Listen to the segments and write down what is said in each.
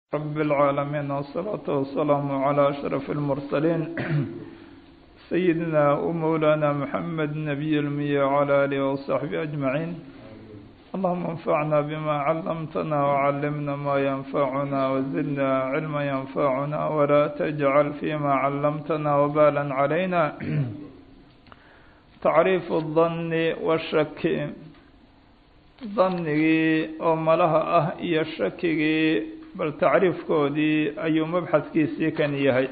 رب العالمين والصلاة والسلام على أشرف المرسلين سيدنا ومولانا محمد نبي المية وعلى آله وصحبه أجمعين اللهم انفعنا بما علمتنا وعلمنا ما ينفعنا وزدنا علما ينفعنا ولا تجعل فيما علمتنا وبالا علينا tacriifu danni washaki dannigii oo malaha ah iyo shakigii bal tacriifkoodii ayuu mabxadkiisii kan yahay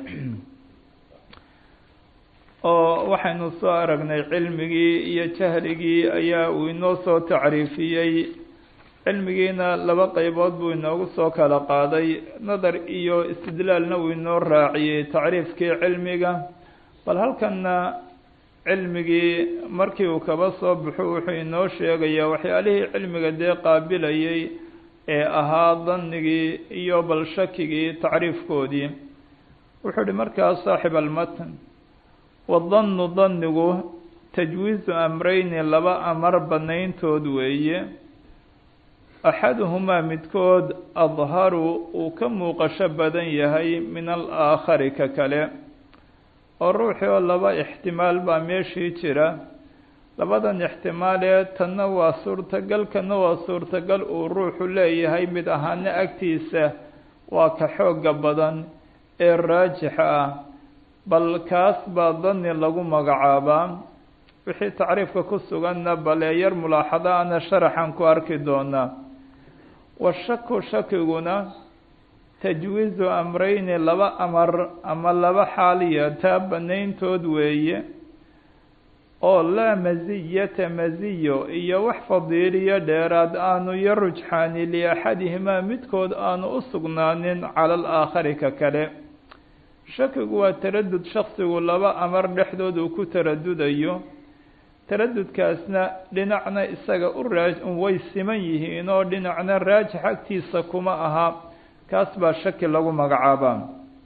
oo waxaynu soo aragnay cilmigii iyo jahligii ayaa uu inoo soo tacriifiyey cilmigiina laba qeybood buu inoogu soo kala qaaday nadar iyo istidlaalna uu inoo raaciyey tacriifkii cilmiga bal halkanna cilmigii markii uu kaba soo baxo wuxuu inoo sheegayaa waxyaalihii cilmiga dee qaabilayay ee ahaa dannigii iyo bal shakigii tacriifkoodii wuxuu uhi markaas saaxib almatan wadannu dannigu tajwiizu amreyni laba amar banayntood weeye axaduhumaa midkood adharu uu ka muuqasho badan yahay min alaakhari ka kale oo ruuxii oo laba ixtimaal baa meeshii jira labadan ixtimaalee tanna waa suurtagal kana waa suurtagal uu ruuxu leeyahay mid ahaana agtiisa waa ka xooga badan ee raajixa ah bal kaas baa danni lagu magacaabaa wixii tacriifka ku suganna balee yar mulaaxado ana sharaxan ku arki doonaa washaku shakiguna tajwiizu amreyni laba amar ama laba xaaliya taa banayntood weeye oo laa masiyata masiyo iyo wax fadiiliyo dheeraad aanu yo rujxaani liaxadihimaa midkood aanu u sugnaanin cala alaakhari ka kale shakigu waa taradud shaksigu laba amar dhexdood uu ku taradudayo taradudkaasna dhinacna isaga u raa way siman yihiin oo dhinacna raajix agtiisa kuma aha kaas baa shaki lagu magacaabaa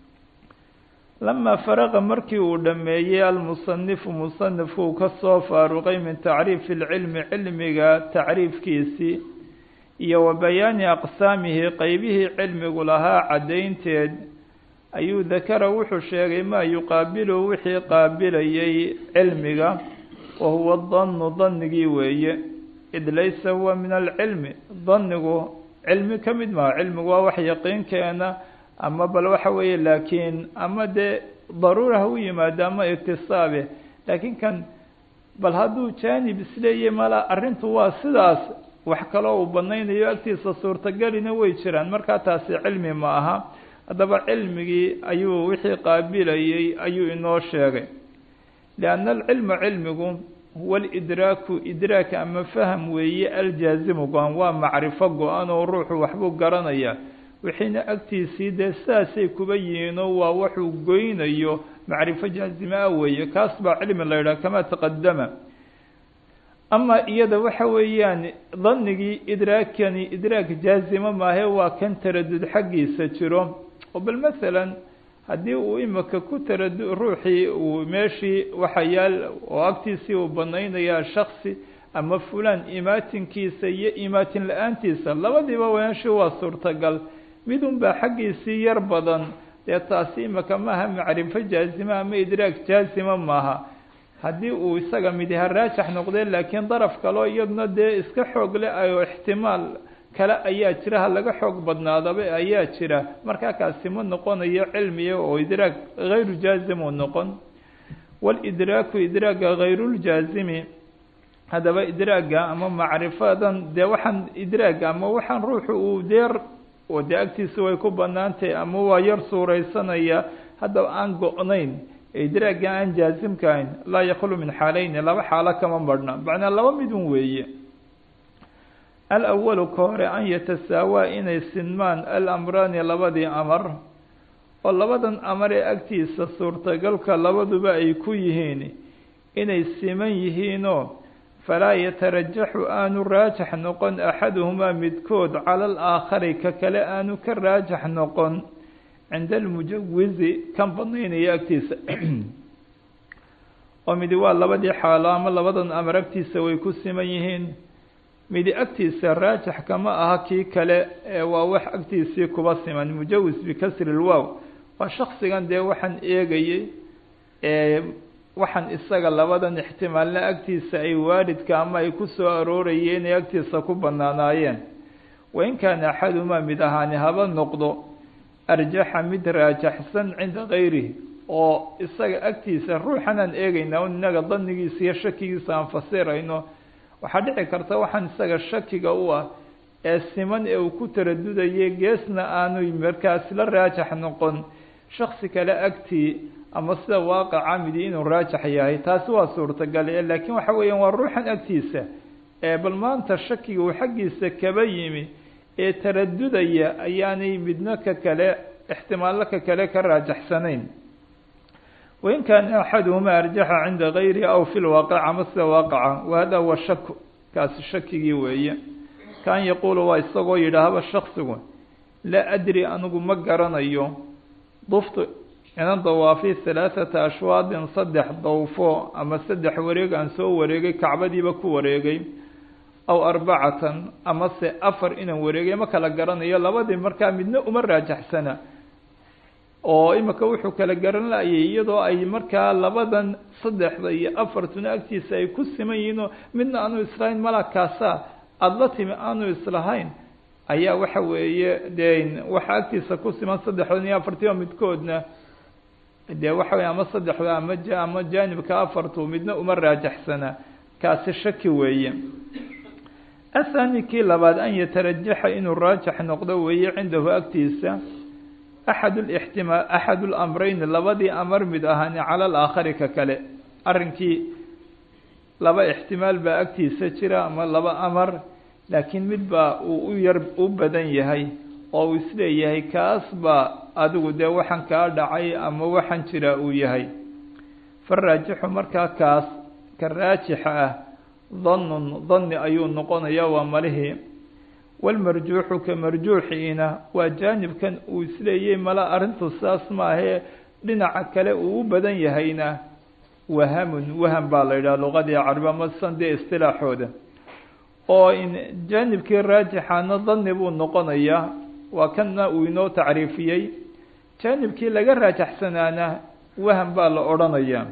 lamaa faraqa markii uu dhammeeyey almusanifu musanifku ka soo faaruqay min tacriifi lcilmi cilmiga tacriifkiisii iyo wa bayaani aqsaamihi qeybihii cilmigu lahaa caddaynteed ayuu dakara wuxuu sheegay maa yuqaabilu wixii qaabilayay cilmiga wa huwa dannu dannigii weeye id laysa huwa min alcilmi dannigu cilmi ka mid maha cilmigu waa wax yaqiinkeena ama bal waxa weeye laakiin ama dee daruura ha u yimaado ama iktisaabe laakiin kan bal hadduu jaanib isleeyahy mala arrintu waa sidaas wax kaloo uu banaynayo agtiisa suurtagelina way jiraan markaa taasi cilmi ma aha haddaba cilmigii ayuu wixii qaabilayay ayuu inoo sheegay lianna alcilma cilmigu huwa alidraaku idraak ama faham weeye aljaazimu go-an waa macrifo go-an oo ruuxu waxbuu garanayaa wixiina agtiisii dee sidaasay kuba yihiinoo waa waxuu goynayo macrifo jaazime ah weeye kaas baa cilmi la yidhaha kamaa taqadama ama iyada waxa weeyaan dannigii idraakani idraak jaazimo maahe waa kan taradud xaggiisa jiro oo bal masalan haddii uu imika ku taradu ruuxii uu meeshii waxa yaal oo agtiisii uu banaynayaa shaksi ama fulaan imaatinkiisa iyo imaatin la-aantiisa labadiiba meeshii waa suurtagal midun baa xaggiisii yar badan dee taasi imika maaha macrifo jaazima ama idraak jaazima maaha haddii uu isaga midiha raajax noqdee laakiin daraf kaleo iyaduna dee iska xoog le oo ixtimaal kale ayaa jira ha laga xoog badnaadaba ayaa jira markaa kaasi ma noqonayo cilmiga oo idraag hayru jaazim uu noqon walidraaku idraaga hayruuljaazimi haddaba idraaga ama macrifadan dee waxaan idraag ama waxaan ruuxu uu deer oo dee agtiisa way ku banaantahay ama waa yar suuraysanaya haddaba aan go-nayn idraaga aan jaazimka ahayn laa yaklu min xaaleyni laba xaalo kama marhna macnaa laba midun weeye alawalu ka hore an yatasaawaa inay sinmaan alamraani labadii amar oo labadan amar ee agtiisa suurtagalka labaduba ay ku yihiin inay siman yihiinoo falaa yatarajaxu aanu raajax noqon axaduhumaa midkood cala alaakhari ka kale aanu ka raajax noqon cinda almujawizi kan banaynaya agtiisa oo midi waa labadii xaalo ama labadan amar agtiisa way ku siman yihiin midi agtiisa raajix kama aha kii kale ee waa wax agtiisii kuba siman mujawis bikasri lwow waa shaksigan dee waxaan eegayey ee waxaan isaga labadan ixtimaalna agtiisa ay waalidka ama ay ku soo aroorayeen ay agtiisa ku banaanaayeen wain kaana axadumaa mid ahaani haba noqdo arjaxa mid raajaxsan cinda kayrihi oo isaga agtiisa ruuxan aan eegaynaa un inaga danigiisa iyo shakigiisa aan fasirayno waxaa dhici karta waxaan isaga shakiga u ah ee siman ee uu ku taradudayay geesna aanu markaas la raajax noqon shaksi kale agtii ama sida waaqaca midi inuu raajax yahay taasi waa suurtagal e laakiin waxa weeyaan waa ruuxan agtiisa ee bal maanta shakiga uu xaggiisa kaba yimi ee taradudaya ayaanay midna ka kale ixtimaallo ka kale ka raajaxsanayn wain kaana axaduhumaa arjaxa cinda gayrihi aw fi lwaaqic ama sida waaqaca wahada huwa shaku kaasi shakigii weeye kaan yaquulu waa isagoo yidhaahba shaksigu laa adri anigu ma garanayo duftu inan dawaafi halaathata ashwaadin saddex dawfo ama saddex wareeg aan soo wareegay kacbadiiba ku wareegay aw arbacatan ama se afar inaan wareegay ma kala garanayo labadii markaa midna uma raajaxsana oo imika wuxuu kala garan laayay iyadoo ay markaa labadan saddexda iyo afartuna agtiisa ay ku siman yihiinoo midna aanu islahayn mala kaasa aada la timi aanu islahayn ayaa waxa weeye dee waxa agtiisa ku siman saddexdan iyo afartiiba midkoodna dee waxa weye ama saddexda ama ama jaanibka afartu midna uma raajaxsana kaasi shaki weeye athani kii labaad an yatarajaxa inuu raajax noqdo weeye cindahu agtiisa axad lixtimaal axad lamreyn labadii amar mid ahaani cala alaakhari ka kale arrinkii laba ixtimaal baa agtiisa jira ama laba amar laakiin mid baa uu u yar u badan yahay oo uu isleeyahay kaas baa adigu dee waxaan kaa dhacay ama waxaan jira uu yahay faraajixu markaa kaas ka raajixa ah dannun danni ayuu noqonaya waa malihii walmarjuuxu ka marjuuxiina waa jaanibkan uu isleeyay mala arrintu saas maahee dhinaca kale uu u badan yahayna wahamun waham baa la yidhaha luqadii carabi ama san dee istilaaxooda oo in jaanibkii raajixaana danni buu noqonayaa waa kanna uu inoo tacriifiyey jaanibkii laga raajaxsanaana waham baa la odhanayaa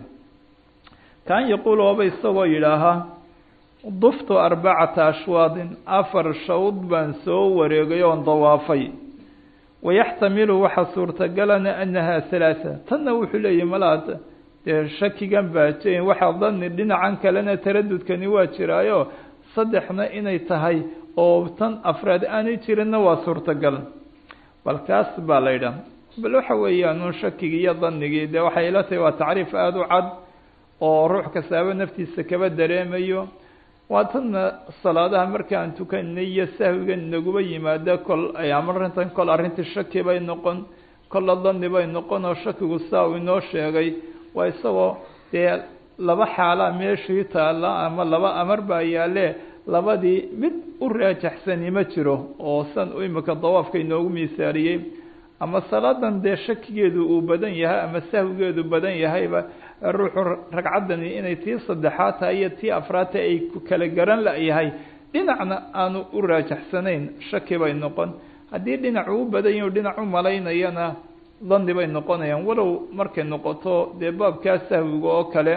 kaan yaquul ooba isagoo yidhaahaa duftu arbacata ashwaadin afar shawd baan soo wareegay oon dawaafay wayaxtamilu waxaa suurtagalana anaha halaatha tanna wuxuu leeyahy malaad dee shakigan baa j waxaa dani dhinacan kalena taradudkani waa jiraayo saddexna inay tahay oo tan afraad aanay jirinna waa suurtagal bal kaas baa la yidhaha bal waxa weeyaan shakigii iyo danigii dee waxay ila tahay waa tacriif aada u cad oo ruux kastaaba naftiisa kaba dareemayo waa tanna salaadaha markaan tukanay iyo sahwiga naguba yimaada kol ama arrintan kol arrintii shaki bay noqon kolla dani bay noqon oo shakigu saa uu inoo sheegay waa isagoo dee laba xaalaa meeshii taalla ama laba amar baa yaale labadii mid u raajaxsani ma jiro oo san imika dawaafka inoogu miisaaliyey ama salaadan dee shakigeedu uu badan yahay ama sahwigeedu badan yahayba ruuxu ragcaddani inay tii saddexaad tahay iyo tii afraad tahay ay kala garan la-yahay dhinacna aanu u raajaxsanayn shaki bay noqon haddii dhinacu u badan yahi dhinac u malaynayana dani bay noqonayaan walow markay noqoto dee baabkaa sahwiga oo kale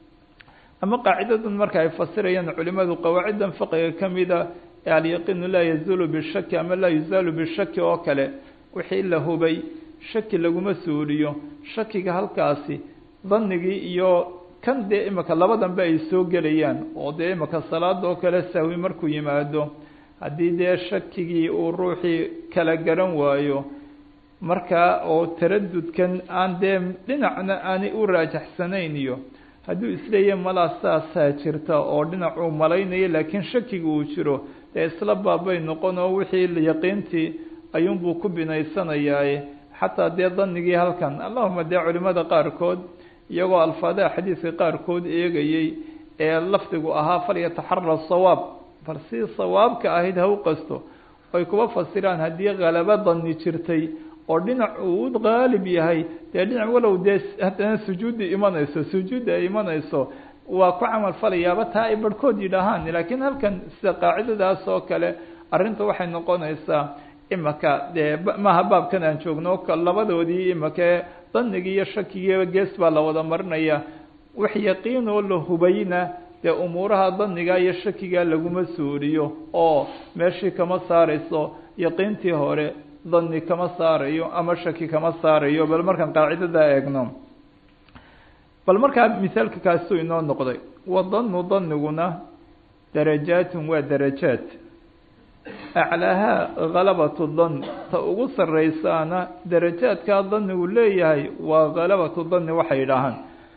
ama qaacidadan marka ay fasirayaan culimadu qawaaciddan fiqiga kamida ee alyaqiinu laa yazulu bishaki ama laa yuzaalu bishaki oo kale wixii la hubay shaki laguma suuliyo shakiga halkaasi danigii iyo kan dee imika labadanba ay soo gelayaan oo dee imika salaada oo kale sahwi markuu yimaado haddii dee shakigii uu ruuxii kala garan waayo markaa oo taradudkan aan dee dhinacna aanay u raajaxsanayn iyo hadduu isleeyahy malaa saasaa jirta oo dhinacuu malaynayo laakiin shakiga uu jiro dee isla baabay noqon oo wixii yaqiintii ayuunbuu ku binaysanayaaye xataa dee danigii halkan allahuma dee culimada qaarkood iyagoo alfaadaha xadiidka qaarkood eegayey ee lafdigu ahaa falyataxara sawaab bal si sawaabka ahayd ha u qasto ay kuba fasiraan haddii kalaba dani jirtay oo dhinac uu qaalib yahay dee dhinac walow dee haddana sujuudda imanayso sujuudda ay imanayso waa ku camal falayaaba taa ay barhkood yidhaahaan laakiin halkan sida qaacidadaas oo kale arrinta waxay noqonaysaa imaka dee maaha baabkan aan joogno labadoodii imakae danigii iyo shakigiiba gees baa la wada marinaya wax yaqiin oo la hubayna dee umuuraha daniga iyo shakiga laguma suuriyo oo meeshii kama saarayso yaqiintii hore dani kama saarayo ama shaki kama saarayo bal markaan qaacidada eegno bal markaa misaalka kaasuu inoo noqday wadanu daniguna darajaatun waa darajaat aclaahaa halabatu dan ta ugu sarreysaana darajaadkaa danigu leeyahay waa halabatu dani waxay idhaahaan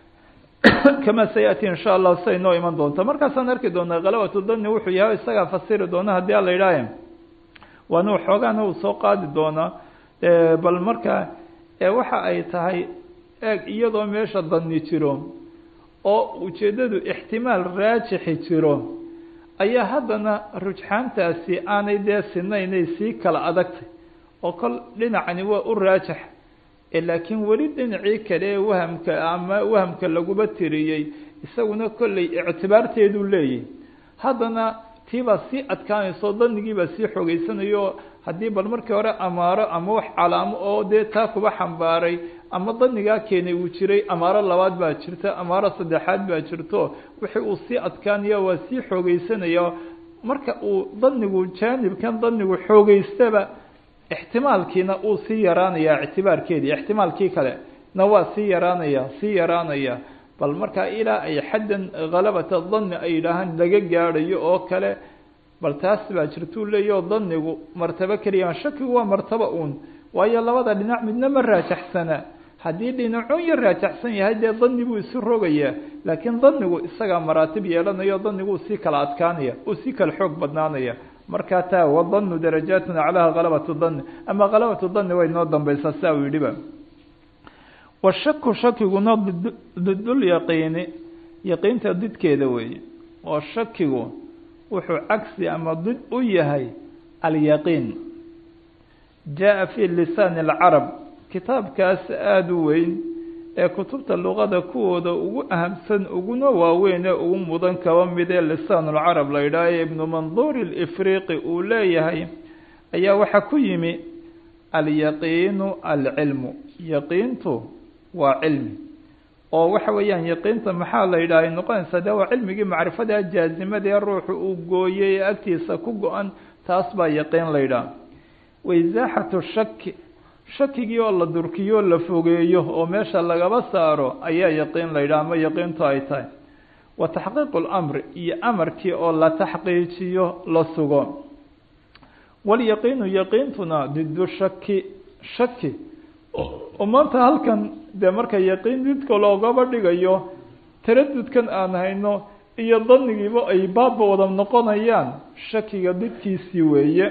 kama sayati insha allah siday noo iman doonto markaasaan arki doonaa halabatu dani wuxuu yahay isagaa fasiri doona haddii ala idhaahe waana waxoogaana uu soo qaadi doonaa bal markaa waxa ay tahay eeg iyadoo meesha dani jiro oo ujeeddadu ixtimaal raajixi jiro ayaa haddana rujxaantaasi aanay dee sinaynay sii kala adagtay oo kol dhinacani waa u raajax laakiin weli dhinacii kale ee wahamka ama wahamka laguba tiriyey isaguna kolley ictibaarteeduu leeyahy haddana tiibaa sii adkaanayso danigiibaa sii xoogeysanayo haddii bal markii hore amaaro ama wax calaamo oo dee taa kuba xambaaray ama danigaa keenay uu jiray amaaro labaad baa jirta amaaro saddexaad baa jirto wixii uu sii adkaanaya waa sii xoogeysanaya marka uu danigu jaanibkan danigu xoogeystaba ixtimaalkiina uu sii yaraanaya ictibaarkeedii ixtimaalkii kale na waa sii yaraanaya sii yaraanaya bal markaa ilaa ay xaddan halabata dani ay yidhaahaan laga gaadhayo oo kale bal taas baa jirtuu leeyaho danigu martabo keliya shakigu waa martabo uun waayo labada dhinac midna ma raajaxsana haddii dhinacun yar raajaxsan yahay dee dani buu isu rogayaa laakiin danigu isagaa maraatib yeelanayo danigu uu sii kala adkaanaya uu sii kala xoog badnaanaya markaa taa wadanu darajaatun aclaha halabatu dani ama halabatu dani way noo dambaysaa saa uu yidhiba washaku shakiguna didul yaqiini yaqiinta didkeeda weeye oo shakigu wuxuu cagsi ama did u yahay alyaqiin jaa fi lisaani alcarab kitaabkaas aada u weyn ee kutubta luqada kuwooda ugu ahamsan uguna waaweyn ee ugu mudan kaba mid ee lisaan lcarab la yidhaah ee ibnu manduur alifriqi uu leeyahay ayaa waxaa ku yimi alyaqiinu alcilmu yaqiintu waa cilmi oo waxa weeyaan yaqiinta maxaa la yidhaha ay noqonaysaa de waa cilmigii macrifada jaazimada ee ruuxu uu gooyey ee agtiisa ku go-an taas baa yaqiin la yidhaha waisaaxatu shaki shakigii oo la durkiyo la fogeeyo oo meesha lagaba saaro ayaa yaqiin la yidhaha ama yaqiintu ay tahay wa taxqiiqu lamri iyo amarkii oo la taxqiijiyo la sugo walyaqiinu yaqiintuna didu shaki shaki oo maanta halkan dee marka yaqiin didka loogaba dhigayo taradudkan aan hayno iyo danigiiba ay baabba wada noqonayaan shakiga didkiisii weeye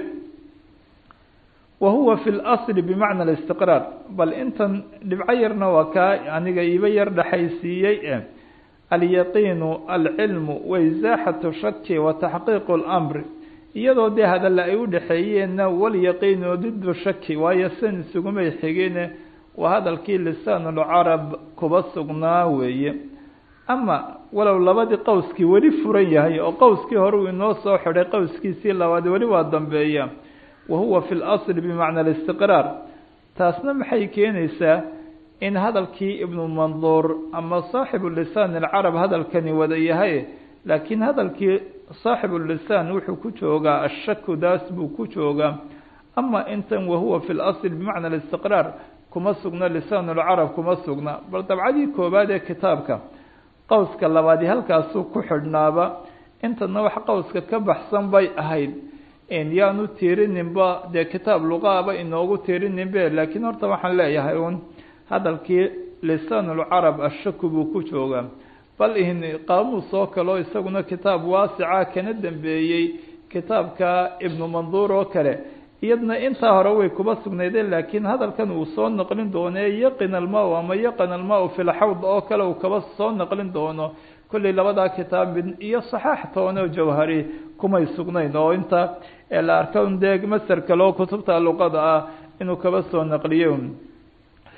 wa huwa fi lasli bimacna alistiqraar bal intan dhibco yarna waa kaa aniga iiba yar dhexaysiiyey e alyaqiinu alcilmu waisaaxatu shaki wa taxqiiqu lamri iyadoo dee hadalla ay u dhexeeyeenna walyaqiinu didu shaki waayo san isugumay xigine waa hadalkii lisaanulcarab kuba sugnaa weeye ama walow labadii qowskii weli furan yahay oo qowskii hore uu inoo soo xidhay qowskiisii labaad weli waa dambeeya wa huwa fi lasli bimacna alistiqraar taasna maxay keenaysaa in hadalkii ibnu manduur ama saaxibu lisaan alcarab hadalkani wada yahay laakiin hadalkii saaxibu lisaan wuxuu ku joogaa ashaku daas buu ku joogaa ama intan wahuwa fi lasli bimacna alistiqraar kuma sugna lisaan lcarab kuma sugna bal dabcadii koobaad ee kitaabka qowska labaadi halkaasuu ku xidhnaaba intana wax qowska ka baxsan bay ahayd yaanu tiirininba dee kitaab luqaaba inoogu tiirininbe laakiin horta waxaan leeyahay un hadalkii lisaanulcarab ashaku buu ku joogaa bal in qaamuus oo kaleo isaguna kitaab waasica kana dambeeyey kitaabka ibnu manduur oo kale iyadna intaa hore way kuba sugnaydeen laakiin hadalkan uu soo naqlin doono ee yaqin alma ama yaqin alma fi lxawd oo kale uu kaba soo naqlin doono kolley labadaa kitaab mid iyo saxaax tooneo jawhari kumay sugnayn oo inta la arka dee maser kale oo kutubta luqada ah inuu kaba soo naqliyo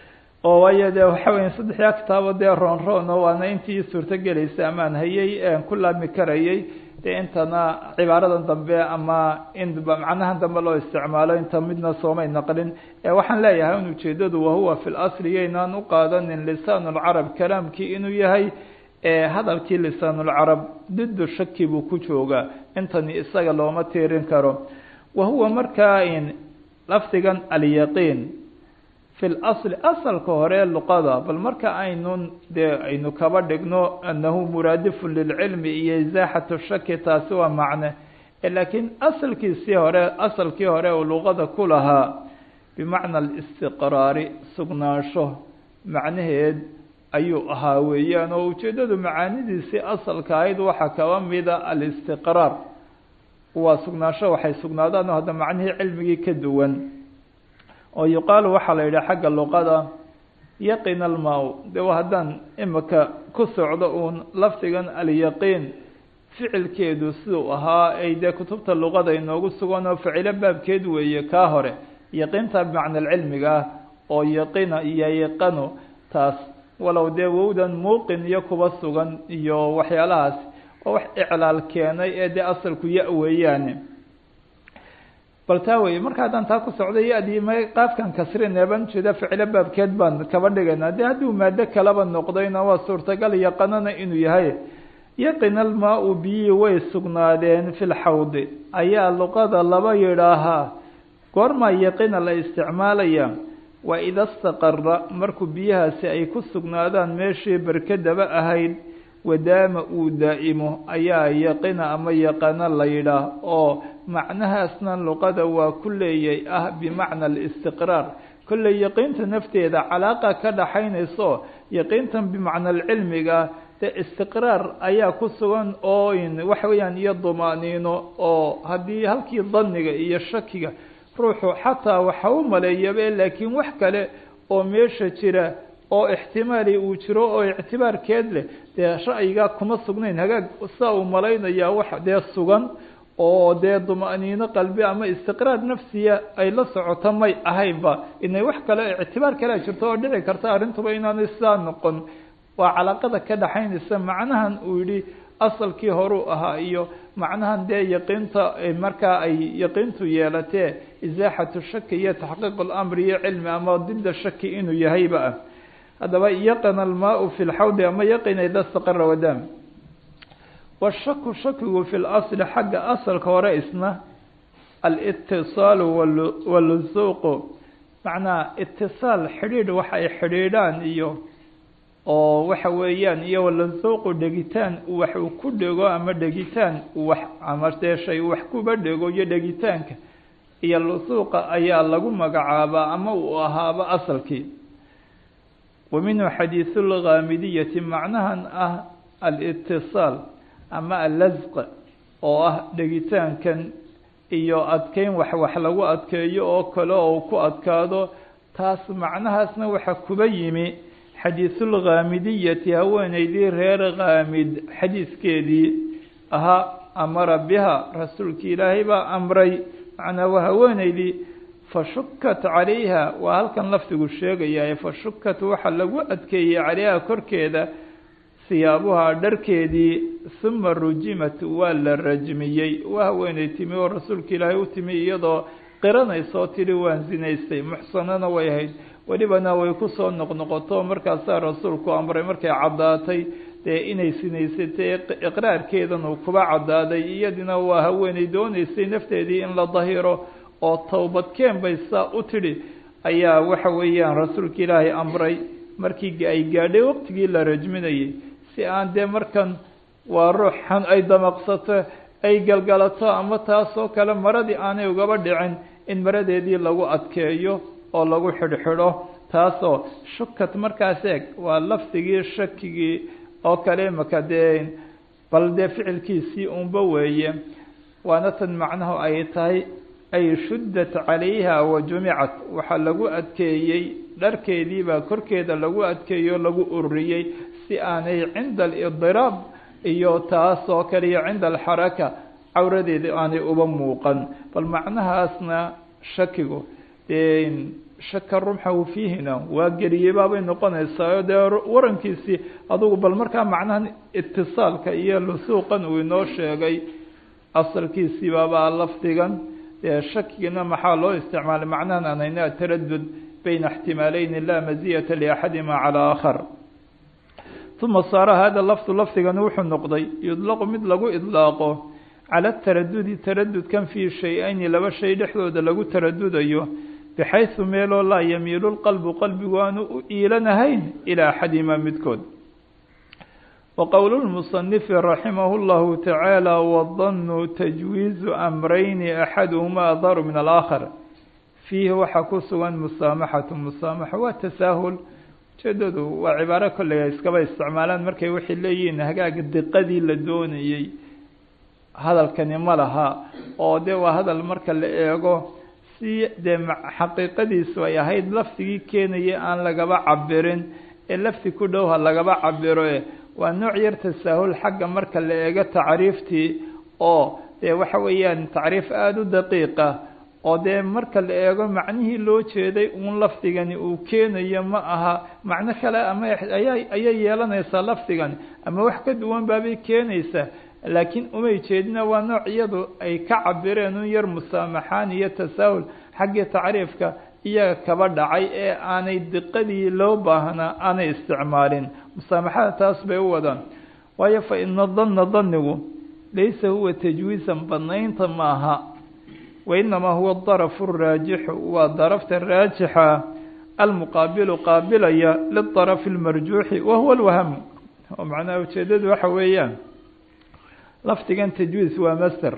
oo waayo dee waxa weya saddexdaa kitaabo dee roon roon oo waana intii suurto gelaysa amaan hayay ku laami karayay dee intana cibaaradan dambe ama in macnahan dambe loo isticmaalo inta midna soomay naqlin waxaan leeyahay in ujeedadu wahuwa fi lasli yaynaan u qaadanin lisaan lcarab kalaamkii inuu yahay hadalkii lisaan lcarab didu shaki buu ku joogaa intani isaga looma tiirin karo wahuwa markaa in lafdigan alyaqiin fi lasli asalka hore luqada bal marka aynun dee aynu kaba dhigno anahu muraadifun lilcilmi iyo izaaxatu shaki taasi waa macne laakiin asalkiisii hore asalkii hore uu luqada ku lahaa bimacna alistiqraari sugnaansho macnaheed ayuu ahaa weeyaan oo ujeedadu macaanidiisii asalka ahayd waxaa kaba mida alistiqraar waa sugnaansho waxay sugnaadaan oo hadda macnihii cilmigii ka duwan oo yuqaalu waxaa la yidhaha xagga luqada yaqin almaa de haddaan imika ku socdo uun lafdigan alyaqiin ficilkeedu siduu ahaa ay dee kutubta luqada inoogu sugan oo ficilo baabkeed weeye kaa hore yaqiinta bimacna alcilmiga ah oo yaqina iyo yaqano taas walow dee wowdan muuqin iyo kuba sugan iyo waxyaalahaas oo wax iclaal keenay ee dee asalku ya weeyaane bal taa wey marka haddaan taa ku socdo ya-dii ma qaafkan kasrinee baan ujeeda ficilo baabkeed baan kaba dhigaynaa dee hadduu maado kalaba noqdayna waa suurtagal yaqanana inuu yahay yaqin almaa-u biyii way sugnaadeen fi lxawdi ayaa luqada laba yidhaahaa goormaa yaqina la isticmaalaya waa ida staqara markuu biyahaasi ay ku sugnaadaan meeshii berkadaba ahayd wadaama uu daa'imo ayaa yaqina ama yaqana la yidhaah oo macnahaasna luqada waa ku leeyay ah bimacna alistiqraar kolley yaqiinta nafteeda calaaqa ka dhaxaynayso yaqiintan bimacna alcilmiga dee istiqraar ayaa ku sugan oo waxa weeyaan iyo dumaaniino oo haddii halkii daniga iyo shakiga ruuxu xataa waxa u maleeyabe laakiin wax kale oo meesha jira oo ixtimaali uu jiro oo ictibaarkeed leh dee ra'yigaa kuma sugnayn hagaag saa uu malaynayaa wax dee sugan oo dee dumaniino qalbi ama istiqraar nafsiya ay la socoto may ahaynba inay wax kale ictibaar kalea jirto oo dhici karta arrintuba inaanay sidaa noqon waa calaaqada ka dhaxaynaysa macnahan uu yihi asalkii horuu ahaa iyo macnahan dee yaqiinta markaa ay yaqiintu yeelatee izaaxatu shaki iyo taxqiiq اlamri iyo cilmi ama dida shaki inuu yahayba ah haddaba yaqina almaau fi lxawdi ama yaqina ida staqara wadam washaku shakigu fi lasli xagga asalka hore isna alitisaalu walusuuqu macnaa itisaal xidhiidh waxa ay xidhiidhaan iyo oo waxa weeyaan iyo walusuuqu dhegitaan wax uu ku dhego ama dhegitaan wax ama dee shay wax kuba dhego iyo dhegitaanka iyo lusuuqa ayaa lagu magacaabaa ama uu ahaaba asalkii wa minhu xadiisu lghaamidiyati macnahan ah alitisaal ama allasq oo ah dhegitaankan iyo adkeyn wax wax lagu adkeeyo oo kale oo ku adkaado taas macnahaasna waxa kuba yimi xadiisulghaamidiyati haweeneydii reer khaamid xadiiskeedii ahaa amara biha rasuulki ilaahay baa amray macnaa waa haweeneydii fashukat calayha waa halkan lafdigu sheegaya fashukat waxa lagu adkeeyey calayha korkeeda siyaabuhaa dharkeedii uma rujimat waa la rajmiyey waa haweeney timi oo rasuulka ilaahay u timi iyadoo qiranaysoo tidhi waan sinaystay muxsanana way ahayd welibana way kusoo noqnoqoto markaasaa rasuulku amray markay caddaatay dee inay sinaysatay iqraarkeedan uu kuba caddaaday iyadina waa haweeney doonaysay nafteedii in la dahiro oo towbadkeen bay saa u tidhi ayaa waxa weeyaan rasuulka ilaahay amray markii ay gaadhay waqtigii la rajminayay si aan dee markan waa ruux xan ay damaqsato ay galgalato ama taasoo kale maradii aanay ugaba dhicin in maradeedii lagu adkeeyo oo lagu xidhxidho taasoo shukat markaas eeg waa lafdigii shakigii oo kale imaka dee bal dee ficilkiisii unba weeye waana tan macnahu ay tahay ay shuddat calayha wa jumicat waxaa lagu adkeeyey dharkeediibaa korkeeda lagu adkeeyo lagu ururiyey si aanay cinda alidiraab iyo taas oo kale iyo cinda alxaraka cawradeeda aanay uba muuqan bal macnahaasna shakigu dee shaka rumxahu fiihina waa geliyey baabay noqonaysaa dee warankiisii adugu bal markaa macnahan itisaalka iyo lusuuqan uu inoo sheegay asalkiisii baabaa lafdigan dee shakigana maxaa loo isticmaalay macnahan aan hayna ataradud bayna ixtimaaleyni laa maziyata liaxadima calaa aakhar uma saara hada lafdu lafdigani wuxuu noqday yudlaqu mid lagu idlaaqo cala taradudi taradudkan fii shay-ayni laba shay dhexdooda lagu taradudayo bixaysu meeloo laa yamiilu lqalbu qalbigu aanu u iilanahayn ilaa axadima midkood wa qowlu lmusanifi raximahu llahu tacaala wadanu tajwiizu amrayni axaduhuma adaru min alaakhar fiihi waxaa ku sugan musaamaxatu musaamaxa waa tasaahul ujeedadu waa cibaaro kolley iskaba isticmaalaan markay waxay leeyihiin hagaaga diqadii la doonayey hadalkani ma laha oo dee waa hadal marka la eego si dee xaqiiqadiisu ay ahayd lafdigii keenaya aan lagaba cabirin ee lafdi ku dhow ha lagaba cabiro e waa nooc yar tasaahul xagga marka la eego tacriiftii oo dee waxa weeyaan tacriif aada u daqiiqa oo dee marka la eego macnihii loo jeeday uun lafdigani uu keenayo ma aha macno kale ama ayaa ayay yeelanaysaa lafdigani ama wax ka duwan baabay keenaysaa laakiin umay jeedina waa nooc iyadu ay ka cabireen un yar musaamaxaan iyo tasaahul xaggii tacriifka iyaga kaba dhacay ee aanay diqadii loo baahnaa aanay isticmaalin musaamaxada taas bay u wadaan waayo fa ina danna danigu laysa huwa tajwiisan badnaynta maaha wainamaa huwa darafu raajixu waa darafta raajixa almuqaabilu qaabilaya lidarafi lmarjuuxi wa huwa alwahamu oo macnaha ujeedadu waxa weeyaan lafdigan tajwiis waa master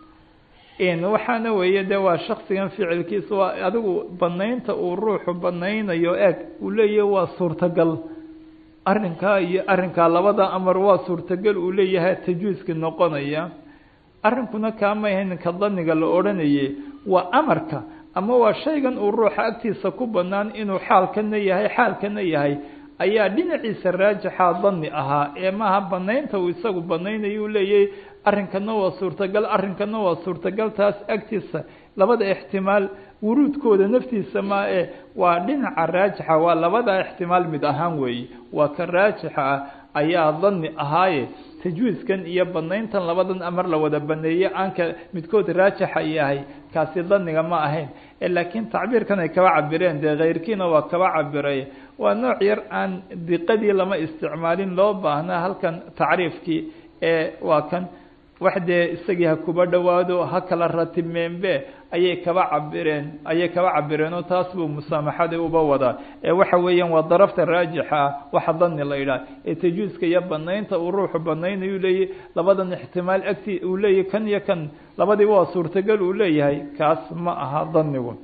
waxaana weeye de waa shaksigan ficilkiisa waa adigu banaynta uu ruuxu banaynayo eeg uu leeyahay waa suurtagal arrinkaa iyo arrinkaa labada amar waa suurtagal uu leeyahay tajwiiska noqonaya arrinkuna kaamay hayn ka daniga la odhanaye waa amarka ama waa shaygan uu ruuxa agtiisa ku banaan inuu xaalkana yahay xaalkana yahay ayaa dhinaciisa raajixa dani ahaa ee maaha banaynta uu isagu banaynayo uu leeyahay arrinkana waa suurtagal arrinkana waa suurtagal taas agtiisa labada ixtimaal wuruudkooda naftiisa maa e waa dhinaca raajixa waa labada ixtimaal mid ahaan weeye waa ka raajixa ah ayaa dani ahaaye tajwiiskan iyo banayntan labadan amar la wada baneeye aanka midkood raajixa yahay kaasi daniga ma ahayn laakiin tacbiirkan ay kaba cabireen dee keyrkiina waa kaba cabiray waa nooc yar aan diqadii lama isticmaalin loo baahnaa halkan tacriifkii ee waa kan wax dee isagii ha kuba dhowaado ha kala ratibmeenbe ayay kaba cabireen ayay kaba cabireen oo taas buu musaamaxadii uba wadaa ee waxa weeyaan waa darafta raajixa ah waxa dani la yidhaha ee tajuuska iyo banaynta uu ruuxu banaynayu leeyahy labadan ixtimaal agti uu leeyahy kan iyo kan labadiiba waa suurtagal uu leeyahay kaas ma aha danigu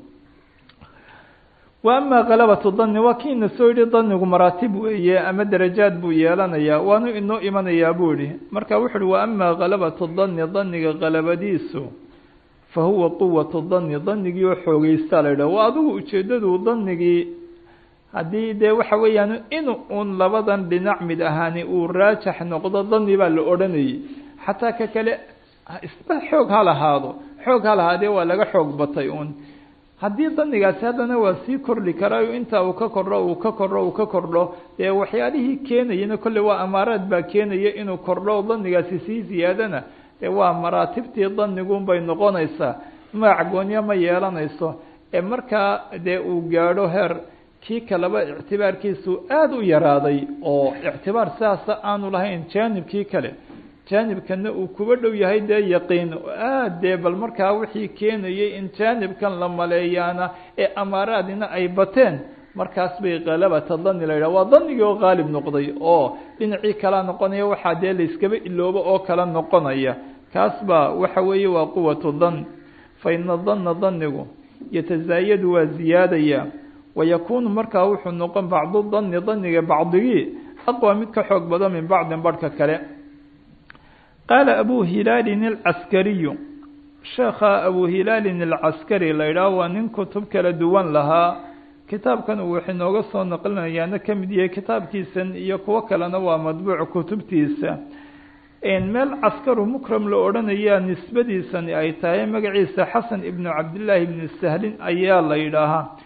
wa ama kalabatu dani waa kiina soo yihi danigu maraatib weeye ama darajaad buu yeelanayaa waanu inoo imanayaa buu yihi marka wuxu uhi wa ama kalabatu dani daniga kalabadiisu fa huwa quwatu dani danigii oo xoogeysta la yidhah waa adigu ujeedadu danigii haddii dee waxa weeyaan in uun labadan dhinac mid ahaani uu raajax noqdo dani baa la odhanayay xataa ka kale isba xoog ha lahaado xoog ha lahaadee waa laga xoog batay uun haddii danigaasi haddana waa sii kordhi karaayo intaa uu ka kordho uu ka kordho uu ka kordho dee waxyaalihii keenayana kolley waa amaaraad baa keenaya inuu kordho danigaasi sii ziyaadana dee waa maraatibtii danigunbay noqonaysaa magac goonyo ma yeelanayso ee markaa dee uu gaadho heer kii kaleba ictibaarkiisu aada u yaraaday oo ictibaar sidaasa aanu lahayn jaanibkii kale jaanibkana uu kuba dhow yahay dee yaqiin aad dee bal markaa wixii keenayay in jaanibkan la maleeyaana ee amaaraadina ay bateen markaas bay kalabata dani la yidhah waa danigii oo qaalib noqday oo dhinacii kala noqonaya waxaa dee layskaba iloobo oo kala noqonaya kaas baa waxa weeye waa quwatu dan fa ina dana danigu yatazaayadu waa ziyaadaya wayakuunu markaa wuxuu noqon bacdu dani daniga bacdigii aqwa mid ka xoog badan min bacdin barhka kale qaala abu hilaalin alcaskariyu sheekha abu hilaalin alcaskari la yidhaah waa nin kutub kala duwan lahaa kitaabkan uu wax inooga soo naqlinayaana ka mid yahay kitaabkiisan iyo kuwo kalena waa madbuuc kutubtiisa meel caskaru mukram la odhanayaa nisbadiisani ay tahay magaciisa xasan ibnu cabdillaahi ibni sahlin ayaa la yidhaahaa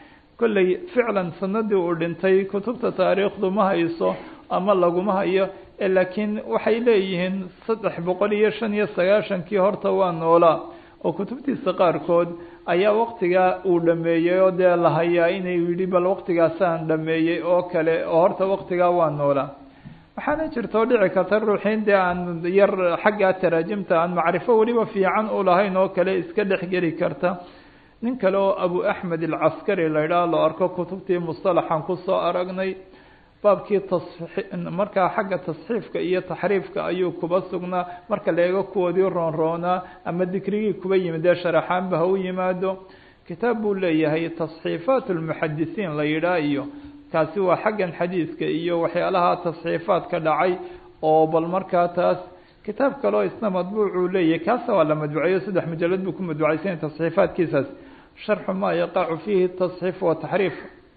kolley ficlan sanadii uu dhintay kutubta taariikhdu ma hayso ama laguma hayo laakiin waxay leeyihiin saddex boqol iyo shan iyo sagaashankii horta waa noolaa oo kutubtiisa qaarkood ayaa waktigaa uu dhameeyey oo dee la hayaa inay yidhi bal waktigaasaan dhameeyey oo kale oo horta waktigaa waa noolaa waxaana jirta oo dhici karta ruuxiin dee aan yar xaggaa taraajimta aan macrifo weliba fiican u lahayn oo kale iska dhexgeli karta nin kale oo abu axmed alcaskari la idhaha loo arko kutubtii mustalaxan kusoo aragnay baabkii markaa xagga tasxiifka iyo taxriifka ayuu kuba sugnaa marka la eego kuwoodii roonroonaa ama dikrigii kuba yimid dee sharaxaanba ha u yimaado kitaab buu leeyahay tasxiifaat lmuxadisiin la yidhaah iyo kaasi waa xaggan xadiiska iyo waxyaalaha tasxiifaadka dhacay oo bal markaa taas kitaab kaleo isna madbuucuu leeyahay kaasa waa la madbuceeyo saddex mujalad buu ku madbucaysan tasxiifaadkiisaas sharxu maa yaqacu fiihi tasxiif wa taxriif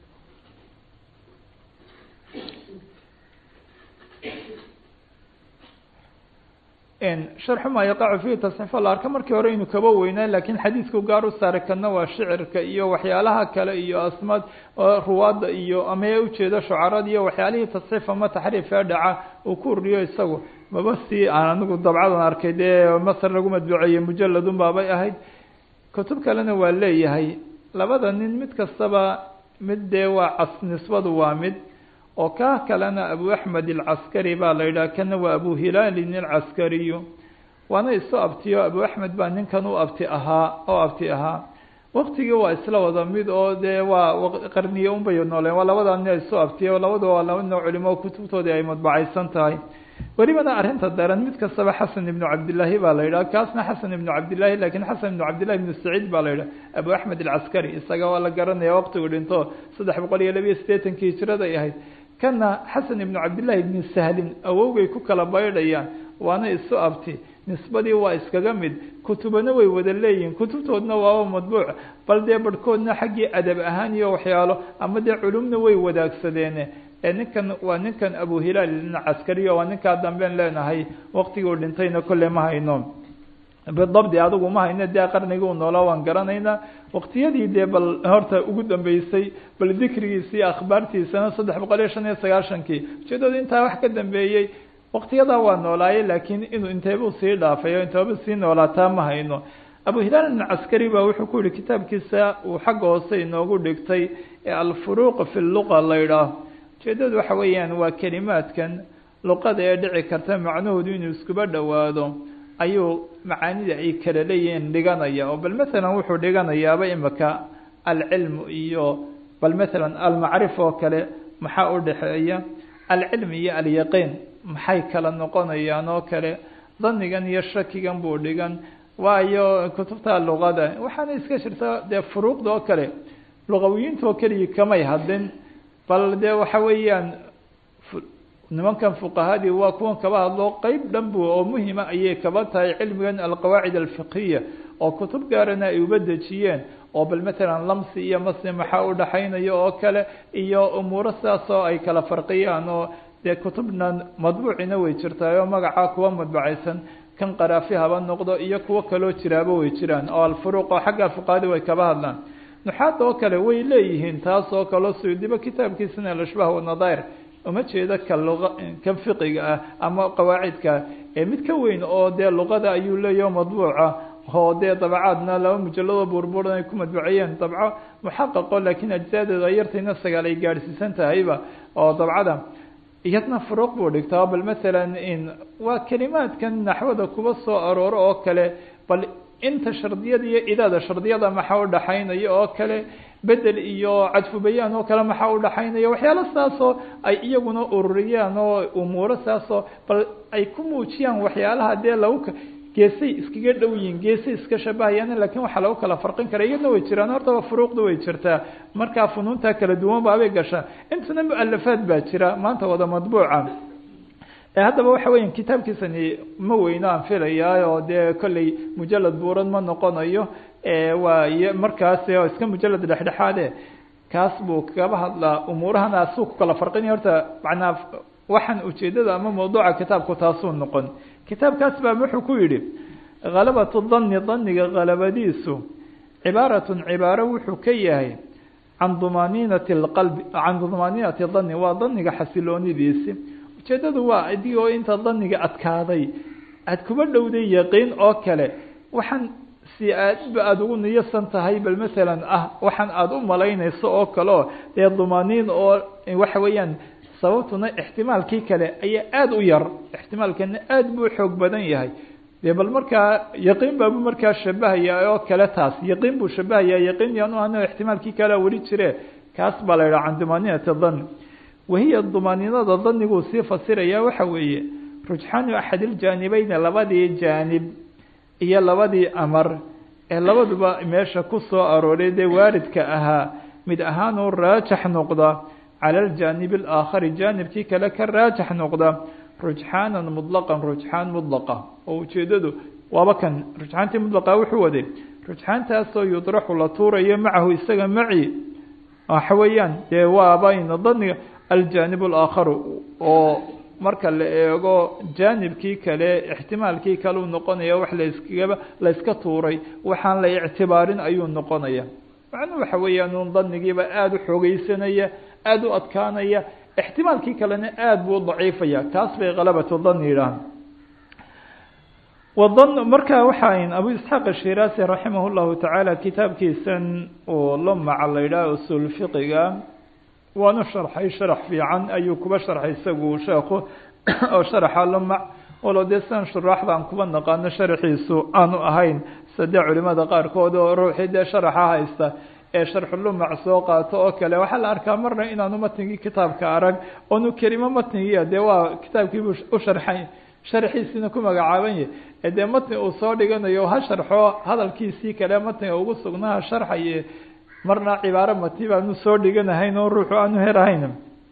sharxu maa yaqacu fiihi tasxiif la arka markii hore inu kaba weynaa laakiin xadiisku gaar u saaray kana waa shicirka iyo waxyaalaha kale iyo asmaad ruwaadda iyo ama ee ujeeda shucarada iyo waxyaalihii tasxiif ama taxriif ee dhaca uu ku uriyo isagu maba si aan anigu dabcadan arkay dee masar lagu madbuceeyey mujaladun baabay ahayd kutub kalena waa leeyahay labada nin mid kastaba mid dee waa cas nisbadu waa mid oo kaa kalena abu axmed alcaskari baa la yidhaha kana waa abu hilaalin alcaskariyu waana isu abtiyo abu axmed baa ninkan u abti ahaa oo abti ahaa waktigii waa isla wada mid oo dee waa qarniye unbay nooleen waa labada nin isu abtiyo labadu waa laba nin culimo kutubtoodii ay madbacaysan tahay welibana arrinta daran mid kastaba xasan ibnu cabdillaahi baa la yidhaha kaasna xasan ibnu cabdillahi lakin xasan ibnu cabdillahi ibnu saciid baa la yidhaha abu axmed alcaskari isaga waa la garanaya waqtigu dhinto saddex boqol iyo labiyo siddeetankii hijiraday ahayd kana xasan ibnu cabdillahi ibni sahlin awowgay ku kala baydhayaan waana isu abti nisbadii waa iskaga mid kutubana way wada leeyihin kutubtoodna waaba madbuuc bal dee barhkoodna xaggii adab ahaan iyo waxyaalo ama dee culumna way wadaagsadeene ee ninkan waa ninkan abu hilaal caskariyo waa ninkaa damben leenahay waqtiguu dhintayna kolle ma hayno bidabdi adigu ma hayno dee qarnigii u noolaa waan garanaynaa waqtiyadii dee bal horta ugu dambeysay bal dikrigiisi iyo akhbaartiisana saddex boqol iyo shan iyo sagaashankii ujeedadu intaa wax ka dambeeyey waqtiyadaa waa noolaaye laakiin inuu inteebuu sii dhaafay o inteeba sii noolaataa ma hayno abu hilaal alcaskari baa wuxuu ku yihi kitaabkiisa uu xagga hoose inoogu dhigtay ee alfuruuq fi luqa la yidhaah ujeedadu waxa weeyaan waa kelimaadkan luqada ee dhici karta macnahoodu inuu iskuba dhowaado ayuu macaanida ay kala leeyihiin dhiganaya oo bal masalan wuxuu dhiganayaaba imika alcilmu iyo bal masalan almacrif oo kale maxaa u dhexeeya alcilmi iyo alyaqiin maxay kala noqonayaan oo kale danigan iyo shakigan buu dhigan waayo kutubta luqada waxaana iska jirta dee furuuqda oo kale luqawiyiinta oo keligii kamay hadlin bal dee waxa weeyaan nimankan fuqahadii waa kuwan kaba hadlo qeyb dhan bu oo muhima ayay kaba tahay cilmigan alqawaacid alfiqhiya oo kutub gaarana ay uba dejiyeen oo bal matalan lamsi iyo masni maxaa u dhaxaynaya oo kale iyo umuuro sidaas oo ay kala farqiyaan oo dee kutubna madbuucina way jirtaay oo magacaa kuwa madbacaysan kan qaraafi haba noqdo iyo kuwo kaloo jiraaba way jiraan oo alfuruuq oo xagga fuqahadii way kaba hadlaan nuxaada oo kale way leeyihiin taas oo kaleo suyudiba kitaabkiisana alashbaah wanadair uma jeeda ka luqa kan fiqiga ah ama qawaacidka ee mid ka weyn oo dee luqada ayuu leeyaho madbuuca oo dee dabacaadna laba mujalladoo burburan ay ku madbuceeyeen dabco muxaqaqo laakiin ajsaadeeda yartayna sagaal ay gaadhsiisan tahayba oo dabcada iyadna furuuq buu dhigtaa bal masalan in waa kelimaadkan naxwada kuba soo arooro oo kale bal inta shardiyada iyo idaada shardiyada maxaa u dhaxaynaya oo kale bedel iyo cadfu bayaan oo kale maxaa u dhaxaynaya waxyaalo saasoo ay iyaguna ururiyaan oo umuuro saasoo bal ay ku muujiyaan waxyaalaha dee lagu geesay iskaga dhow yihiin geesay iska shabahayaan lakin waxaa lagu kala farqin kara iyadna way jiraan hortaba furuuqda way jirtaa markaa funuunta kala duwan baabay gashaa intana mualafaad baa jira maanta wada madbuuca haddaba waxa weya kitaabkiisani ma weyno aan filayaa oo dee kolley mujalad buuran ma noqonayo waa markaas iska mujalad dhexdhexaade kaas buu kaba hadlaa umuurahana asuu ku kala farqinaya horta manaa waxaan ujeedada ama mawduuca kitaabku taasuu noqon kitaabkaas baa wuxuu ku yihi halabatu dani daniga halabadiisu cibaaratun cibaaro wuxuu ka yahay can dumaaniinati lqalbi can dumaaniinati dani waa daniga xasiloonidiisi ujeedadu waa adigoo inta daniga adkaaday aada kuba dhowday yaqiin oo kale waxaan si aadba aada ugu niyasan tahay bal masalan ah waxaan aada u malaynayso oo kale oo dee dumaaniin oo waxa weeyaan sababtuna ixtimaalkii kale ayaa aada u yar ixtimaalkana aada buu xoog badan yahay dee bal markaa yaqiin baabu markaa shabahaya oo kale taas yaqiin buu shabahaya yaqiin yaanu ano ixtimaalkii kalea weli jire kaas baa la yidhaha can dumaaniinati dan wahiya dumaaniinada daniguu sii fasiraya waxa weeye rujxaanu axadiljaanibeyne labadii jaanib iyo labadii amar ee labaduba meesha ku soo arooray dee waaridka ahaa mid ahaanuu raajax noqda cala aljaanibi alaakhari jaanibkii kale ka raajax noqda rujxaanan mutlaqan rujxaan mudlaqa oo ujeedadu waaba kan rujxaantii mudlaqa wuxuu waday rujxaantaasoo yudraxu la tuurayo macahu isaga maci waxa weeyaan dee waabayna daniga aljaanib alaakharu oo marka la eego jaanibkii kale ixtimaalkii kale uu noqonaya wax laskaba la yska tuuray waxaan la ictibaarin ayuu noqonaya macnuu waxa weeyaan un danigiiba aada u xoogeysanaya aada u adkaanaya ixtimaalkii kalena aada buu u daciifaya kaas bay kalabatu dan yidhaah wadan marka waxaan abu isxaaq ashiraasi raximah llahu tacaala kitaabkiisan uu lamaca la yidhaah usul fiqiga waanu sharxay sharax fiican ayuu kuba sharxay isagu sheekhu oo sharaxa lamac walo dee sidan shuraaxda aan kuba naqaano sharaxiisu aanu ahayn sadee culimada qaarkood oo ruuxii dee sharaxa haysta ee sharxulumac soo qaato oo kale waxaa la arkaa marna inaanu matnigii kitaabka arag oonu kelimo matnigiia dee waa kitaabkiibu u sharxay sharxiisiina ku magacaaban yahy ee dee matni uu soo dhiganayo ha sharxo hadalkiisii kale matniga ugu sugnaha sharxaye marna cibaaro mati baanu soo dhiganahayn oo ruuxu aanu helahayn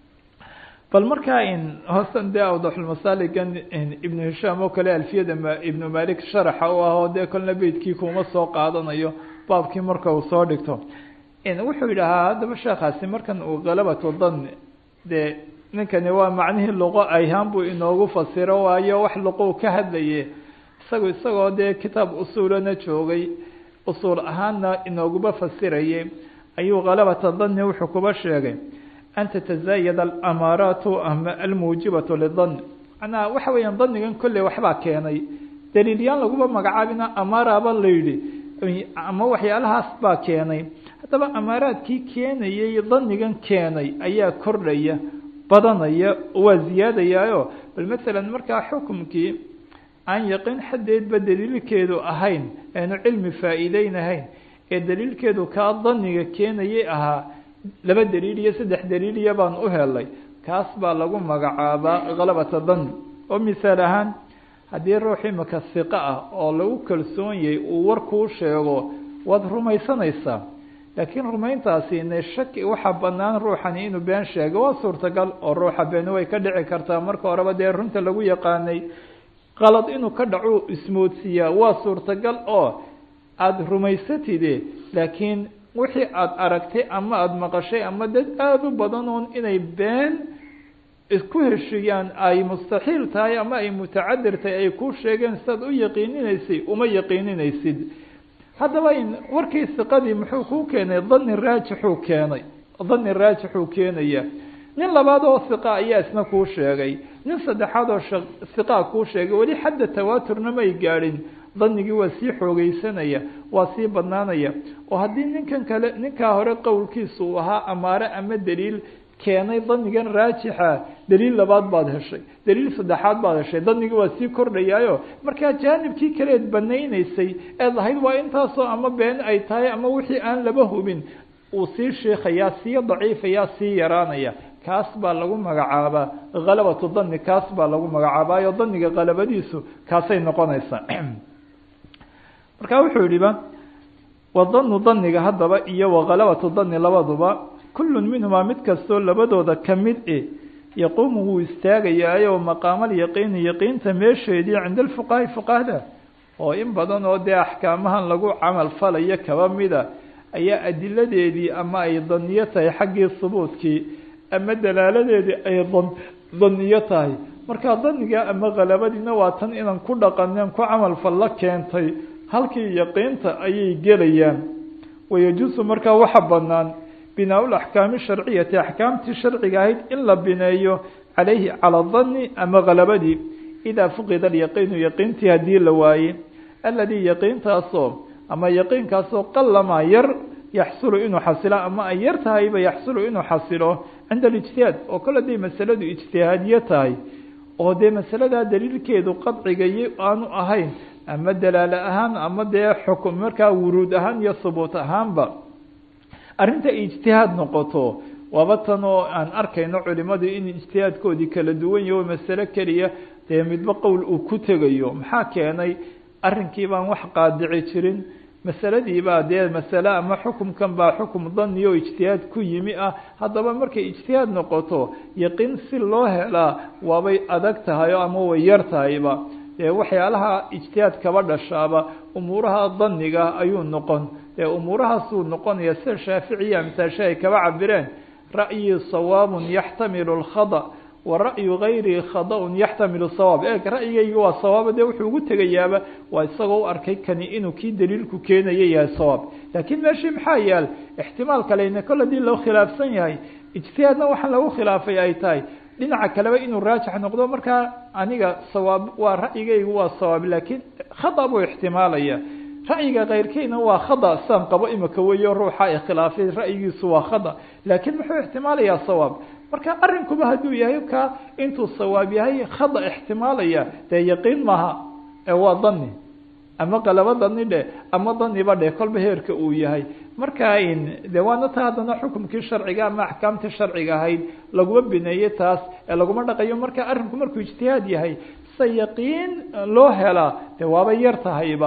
bal markaa in hoosan dee awdaxulmasaaligan ibnu hishaam oo kale alfiyada ibnu malik sharaxa u ah oo dee kolna beydkii kuma soo qaadanayo baabkii marka uu soo dhigto wuxuu yidhahaa haddaba sheekaasi markan uu galabatu dan dee ninkani waa macnihii luqo ayhaan buu inoogu fasiro waayo wax luqou ka hadlaye isagu isagoo dee kitaab usuulana joogay usuul ahaanna inooguma fasiraye ayuu kalabata dani wuxuu kuba sheegay an tatazaayad alamaaraatu ama almuujibatu lidan manaa waxa weeyaan danigan kolley waxbaa keenay daliilyaan laguma magacaabina amaaraaba la yidhi ama waxyaalahaas baa keenay haddaba amaaraadkii keenayay danigan keenay ayaa kordhaya badanaya waa ziyaadayaayo bal masalan markaa xukumkii aan yaqiin xaddeedba daliilkeedu ahayn aanu cilmi faa'iideynahayn ee daliilkeedu kaa daniga keenayay ahaa laba daliil iyo saddex daliiliya baan u helay kaas baa lagu magacaabaa kalabata dani oo misaal ahaan haddii ruux imika hiqo ah oo lagu kalsoon yahay uu war kuu sheego waad rumaysanaysaa laakiin rumayntaasi ine shaki waxaa banaan ruuxani inuu been sheego waa suurtagal oo ruuxa beeni way ka dhici kartaa marka horeba dee runta lagu yaqaanay qalad inuu ka dhaco ismoodsiiyaa waa suurtagal oo aada rumaysatide laakiin wixii aada aragtay ama aada maqashay ama dad aada u badan oon inay been isku heshiyaan ay mustaxiil tahay ama ay mutacadir tahay ay kuu sheegeen sidaad u yaqiininaysay uma yaqiininaysid haddaba warkii siqadii muxuu kuu keenay dani raajixuu keenay dani raajixuu keenaya nin labaad oo hiqa ayaa isna kuu sheegay nin saddexaad oo hiqaa kuu sheegay weli xadda tawaaturna may gaadhin danigii waa sii xoogeysanaya waa sii badnaanaya oo haddii ninkan kale ninkaa hore qowlkiisa uu ahaa amaare ama daliil keenay danigan raajixa daliil labaad baad heshay daliil saddexaad baad heshay danigii waa sii kordhayaayo markaa jaanibkii kaleed banaynaysay eed lahayd waa intaasoo ama been ay tahay ama wixii aan laba hubin uu sii shiikayaa sii daciifayaa sii yaraanaya kaas baa lagu magacaabaa kalabatu dani kaas baa lagu magacaabaayo daniga kalabadiisu kaasay noqonaysaa marka wuxuu yihiba wadanu daniga haddaba iyo wakalabatu dani labaduba kullun minhumaa mid kastoo labadooda kamid e yaquumu wuu istaagayaayo maqaamal yaqiini yaqiinta meesheedii cinda alfuqahaai fuqahada oo in badan oo dee axkaamahan lagu camal falayo kaba mida ayaa adiladeedii ama ay daniyo tahay xaggii subuudkii ama dalaaladeedii ay daniyo tahay marka daniga ama kalabadiina waa tan inaan ku dhaqanen ku camal fallo keentay halkii yaqiinta ayay gelayaan wayajuusu markaa waxa banaan binaa laxkaami sharciyati axkaamtii sharciga ahayd in la bineeyo calayhi cala danni ama kalabadii idaa fuqida alyaqiinu yaqiintii haddii la waaye aladii yaqiintaasoo ama yaqiinkaasoo qalamaa yar yaxsulu inuu xasilo ama ay yar tahayba yaxsulu inuu xasilo cinda alijtihaad oo kale haday masaladu ijtihaadiye tahay oo dee masaladaa daliilkeedu qadciga iyo aanu ahayn ama dalaalo ahaan ama dee xukum markaa wuruud ahaan iyo hubuut ahaanba arrinta ijtihaad noqoto waaba tan oo aan arkayno culimadu in ijtihaadkoodii kala duwan yaho masale keliya dee midba qowl uu ku tegayo maxaa keenay arrinkii baan wax qaadici jirin masaladii baa dee masale ama xukumkan baa xukum dani oo ijtihaad ku yimi ah haddaba markay ijtihaad noqoto yaqiin si loo helaa waabay adag tahay ama way yar tahayba dee waxyaalaha ijtihaad kaba dhashaaba umuuraha daniga ayuu noqon dee umuurahaasuu noqonaya sida shaaficiya amtaashe ay kaba cabireen ra'yi sawaabun yaxtamilu lkhada wa ra'yu gayrihi khada-un yaxtamilu sawaab eeg ra'yigayga waa sawaaba dee wuxuu ugu tegayaaba waa isagoo u arkay kani inuu kii daliilku keenaya yahay sawaab laakiin meeshii maxaa yaal ixtimaal kalena kol hadii loo khilaafsan yahay ijtihaadna waxaa lagu khilaafay ay tahay dhinaca kaleba inuu raajix noqdo markaa aniga sawaab waa ra'yigaygu waa sawaab laakiin khada buu ixtimaalaya ra'yiga keyrkeyna waa khada saan qabo imika weyo ruuxa ay khilaafay ra'yigiisu waa khada laakiin muxuu ixtimaalayaa sawaab marka arrinkuba hadduu yahay ka intuu sawaab yahay khada ixtimaalaya dee yaqiin maaha ee waa dani ama qalabo dani dhe ama daniba dhe kolba heerka uu yahay marka de waana ta haddana xukumkii sharciga ama axkaamtii sharciga ahayd laguma bineeye taas ee laguma dhaqayo marka arrinku markuu ijtihaad yahay se yaqiin loo helaa de waaba yar tahayba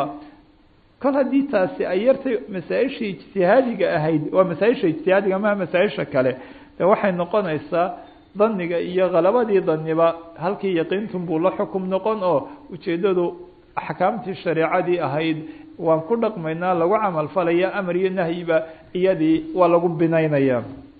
kol haddii taasi ay yartay masaa-isha ijtihaadiga ahayd waa masaa-isha ijtihaadiga maha masaa-isha kale de waxay noqonaysaa daniga iyo kalabadii daniba halkii yaqiintun buu la xukum noqon oo ujeedadu axkaamtii shareecadii ahayd waan ku dhaqmaynaa lagu camal falaya amar iyo nahyiba iyadii waa lagu binaynaya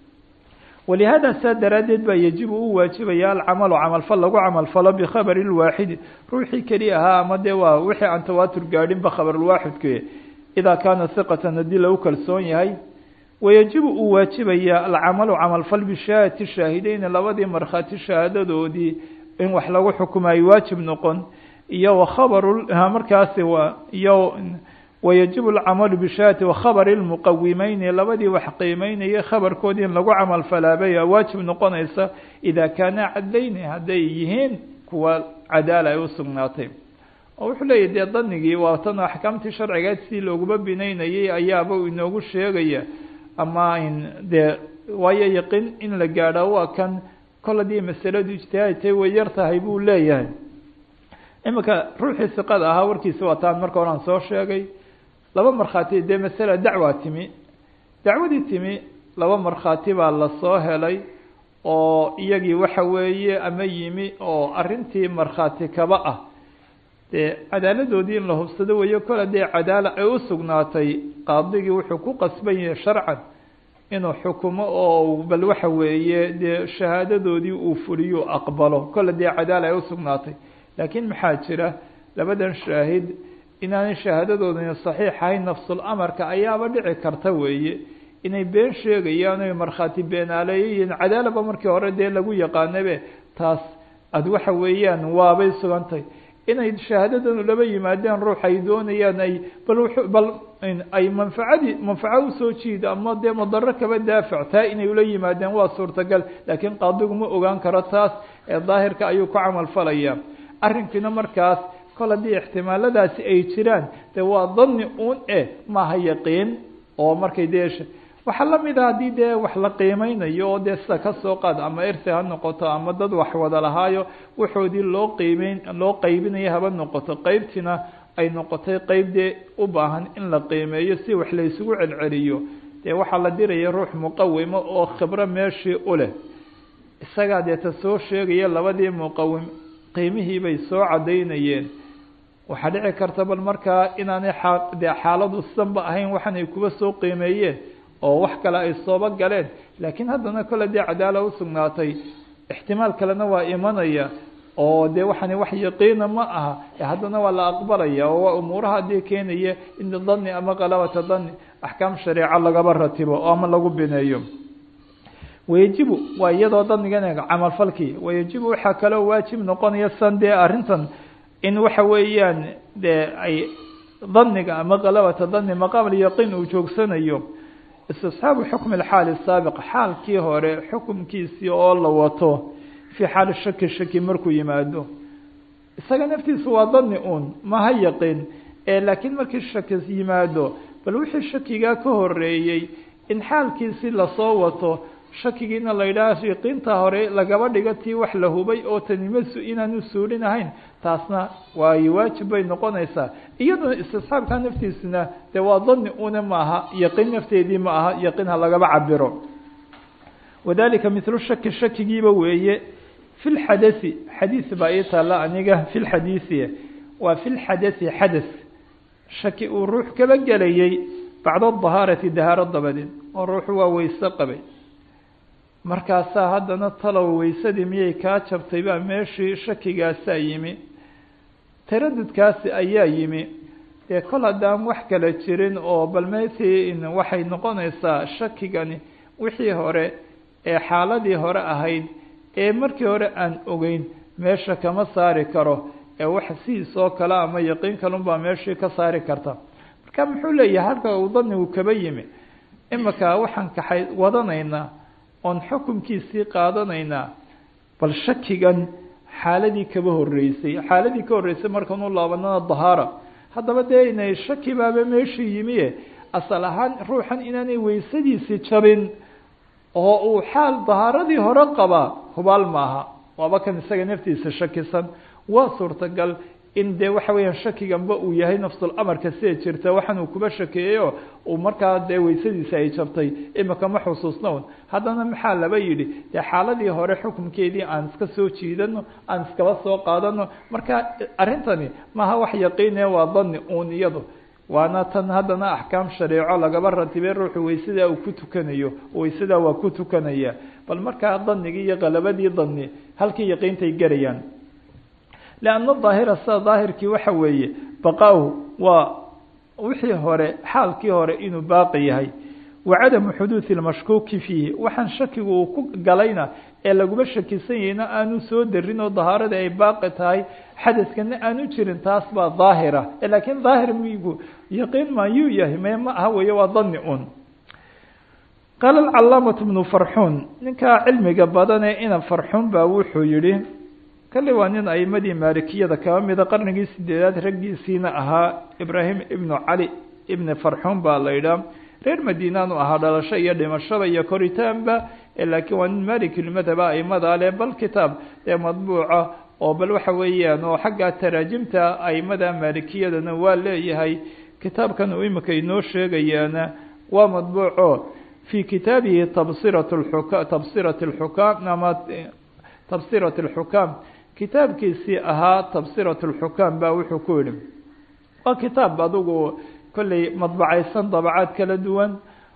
walihaada saa daraaddeed baa yajibu u waajibaya alcamalu camalfal lagu camalfalo bikhabari lwaaxidi ruuxii keli ahaa ama dee waa wixii aan tawaatur gaadhinba khabarulwaaxidke idaa kaana hiqatan haddii lagu kalsoon yahay wayajibu uu waajibaya alcamalu camalfal bishahaadati shaahideyni labadii markhaati shahaadadoodii in wax lagu xukumayo waajib noqon iyo wakhabaru markaasi waa iyo wayajibu alcamalu bishahaadati wakhabari lmuqawimeyni labadii wax qiimeynaya khabarkoodii in lagu camal falaabay waajib noqonaysa idaa kaana cadlayni hadday yihiin kuwa cadaala ay usugnaatay oo wuxuu leeyahy dee danigii waa tan axkaamtii sharcigeed si looguma binaynayay ayaaba inoogu sheegaya ama in dee waayo yaqiin in la gaadho waa kan kol haddii masaladu ijtihaadtay way yar tahay buu leeyahay iminka ruuxii siqada ahaa warkiisa waa taan marka horean soo sheegay laba markhaati dee masala dacwaa timi dacwadii timi laba markhaati baa lasoo helay oo iyagii waxa weeye ama yimi oo arrintii markhaati kaba ah dee cadaaladoodii in la hubsado weeyo kol haddii cadaala ay u sugnaatay qaadigii wuxuu ku qasban yahay sharcan inuu xukumo oo bal waxa weeye dee shahaadadoodii uu fuliyo aqbalo kol haddii cadaala ay usugnaatay laakiin maxaa jira labadan shaahid inaanay shahaadadoodani saxiix ahayn nafsul amarka ayaaba dhici karta weeye inay been sheegayaan oy markhaati beenaaleeyayiin cadaalaba markii hore dee lagu yaqaanabe taas ad waxa weeyaan waabay sugantay inay shahaadadanu laba yimaadeen ruux ay doonayaan ay bal bal ay manfacadii manfaco usoo jiida ama dee madaro kaba daafac taa inay ula yimaadeen waa suurtagal laakiin qaadigu ma ogaan karo taas ee daahirka ayuu ku camal falaya arrinkiina markaas kol haddii ixtimaaladaasi ay jiraan de waa dani un e maaha yaqiin oo markay dee waxaa lamid ah haddii dee wax la qiimeynayo oo dee sida kasoo qaad ama irsi ha noqoto ama dad wax wada lahaayo waxoodii loo qiimeyn loo qeybinayo haba noqoto qeybtiina ay noqotay qeyb dee u baahan in la qiimeeyo si wax la isugu celceliyo dee waxaa la diraya ruux muqawimo oo khibro meeshii u leh isagaa dee ta soo sheegaya labadii muqawim qiimihii bay soo cadaynayeen waxaa dhici karta bal markaa inaanay de xaaladu sidanba ahayn waxan ay kuba soo qiimeeyeen oo wax kale ay sooba galeen laakiin haddana kole dee cadaala usugnaatay ixtimaal kalena waa imanaya oo dee waxani wax yaqiina ma aha haddana waa la aqbalaya oo waa umuuraha dee keenaya in dani ama qalabata dani axkaam shareeco lagaba ratibo oo ama lagu bineeyo wayajibu waa iyadoo danigan camalfalkii wayajibu waxaa kaloo waajib noqonaya san dee arrintan in waxa weeyaan dee ay daniga ama qalabata dani maqaam alyaqiin uu joogsanayo istisxaabu xukmi alxaali saabiq xaalkii hore xukumkiisii oo la wato fii xaali shaki shaki markuu yimaado isaga naftiisu waa dani uun maha yaqiin ee laakiin markii shaki yimaado bal wixii shakigaa ka horeeyey in xaalkiisii lasoo wato shakigiina la yidhaha yaqiinta hore lagaba dhigo tii wax la hubay oo tanimasu inaanu suulin ahayn taasna waayo waajib bay noqonaysaa iyaduna istisxaabka naftiisuna dee waa dani una maaha yaqiin nafteedii ma aha yaqiin ha lagaba cabiro wadalika mithlu shaki shakigiiba weeye fi lxadasi xadiis baa ii taalla aniga fi lxadiisi waa fi lxadasi xadas shaki uu ruux kaba gelayay bacda dahaarati dahaaro dabadeed oo ruuxu waa weyse qabay markaasaa haddana talow weysadii miyay kaa jabtay baa meeshii shakigaasaa yimi taradudkaasi ayaa yimi dee kol haddaan wax kala jirin oo bal meetii waxay noqonaysaa shakigani wixii hore ee xaaladii hore ahayd ee markii hore aan ogeyn meesha kama saari karo ee wax sidiisoo kale ama yaqiin kalunbaa meeshii ka saari karta marka muxuu leeyahay halka uu danigu kaba yimi imika waxaan kaxay wadanaynaa oon xukunkiisii qaadanaynaa bal shakigan xaaladii kaba horeysay xaaladii ka horreysay markaan u laabanana dahaara haddaba dee inay shaki baaba meeshii yimie asal ahaan ruuxan inaanay weysadiisii jabin oo uu xaal dahaaradii hore qabaa hubaal maaha waaba kan isaga naftiisa shakisan waa suurtagal in dee waxa weeyaan shakiganba uu yahay nafsul amarka sida jirta waxaan uu kuba shakeeyeyo uu markaa dee weysadiisa ay jabtay imika ma xusuusna un haddana maxaa laba yidhi dee xaaladii hore xukunkeedii aan iska soo jiidano aan iskaba soo qaadano marka arrintani maaha wax yaqiine waa dani uun iyado waana tan haddana axkaam shareeco lagaba ratibay ruuxu weysadaa uu ku tukanayo weysadaa waa ku tukanaya bal markaa danigii iyo qalabadii dani halkii yaqiintay garayaan لأن الظاahira sida daahirkii waxa weeye baqaahu waa wixii hore xaalkii hore inuu baaqi yahay wacadamu xuduuثi اmashkuuki fiihi waxaan shakigu uu ku galayna ee laguma shakisan yahayna aanu soo darin oo dahaaradii ay baaqi tahay xadaskana aanu jirin taas baa daahira lakiin daahir migu yaqiin mayuu yahay me ma aha weeye waa dani un qaala اcalaamaة بnu farxuun ninkaa cilmiga badane ina farxuun baa wuxuu yihi kale waa nin aimadii maalikiyada kaba mida qarnigii sideedaad raggiisiina ahaa ibraahim ibnu cali ibni farxuun baa la yidhaah reer madiinaanu ahaa dhalasho iyo dhimashada iyo koritaanba laakiin waa nin malikilmadhaba aimada leh bal kitaab ee madbuuca oo bal waxa weeyaan oo xagga taraajimta aimada maalikiyadana waa leeyahay kitaabkan uu imika inoo sheegayaana waa madbuuco fi kitaabihi tabsirat xuka tabsirat lxukaam ama tabsirat alxukaam kitaabkiisii ahaa tabsirat alxukaam baa wuxuu ku yihi waa kitaab adigu kolley madbacaysan dabacaad kala duwan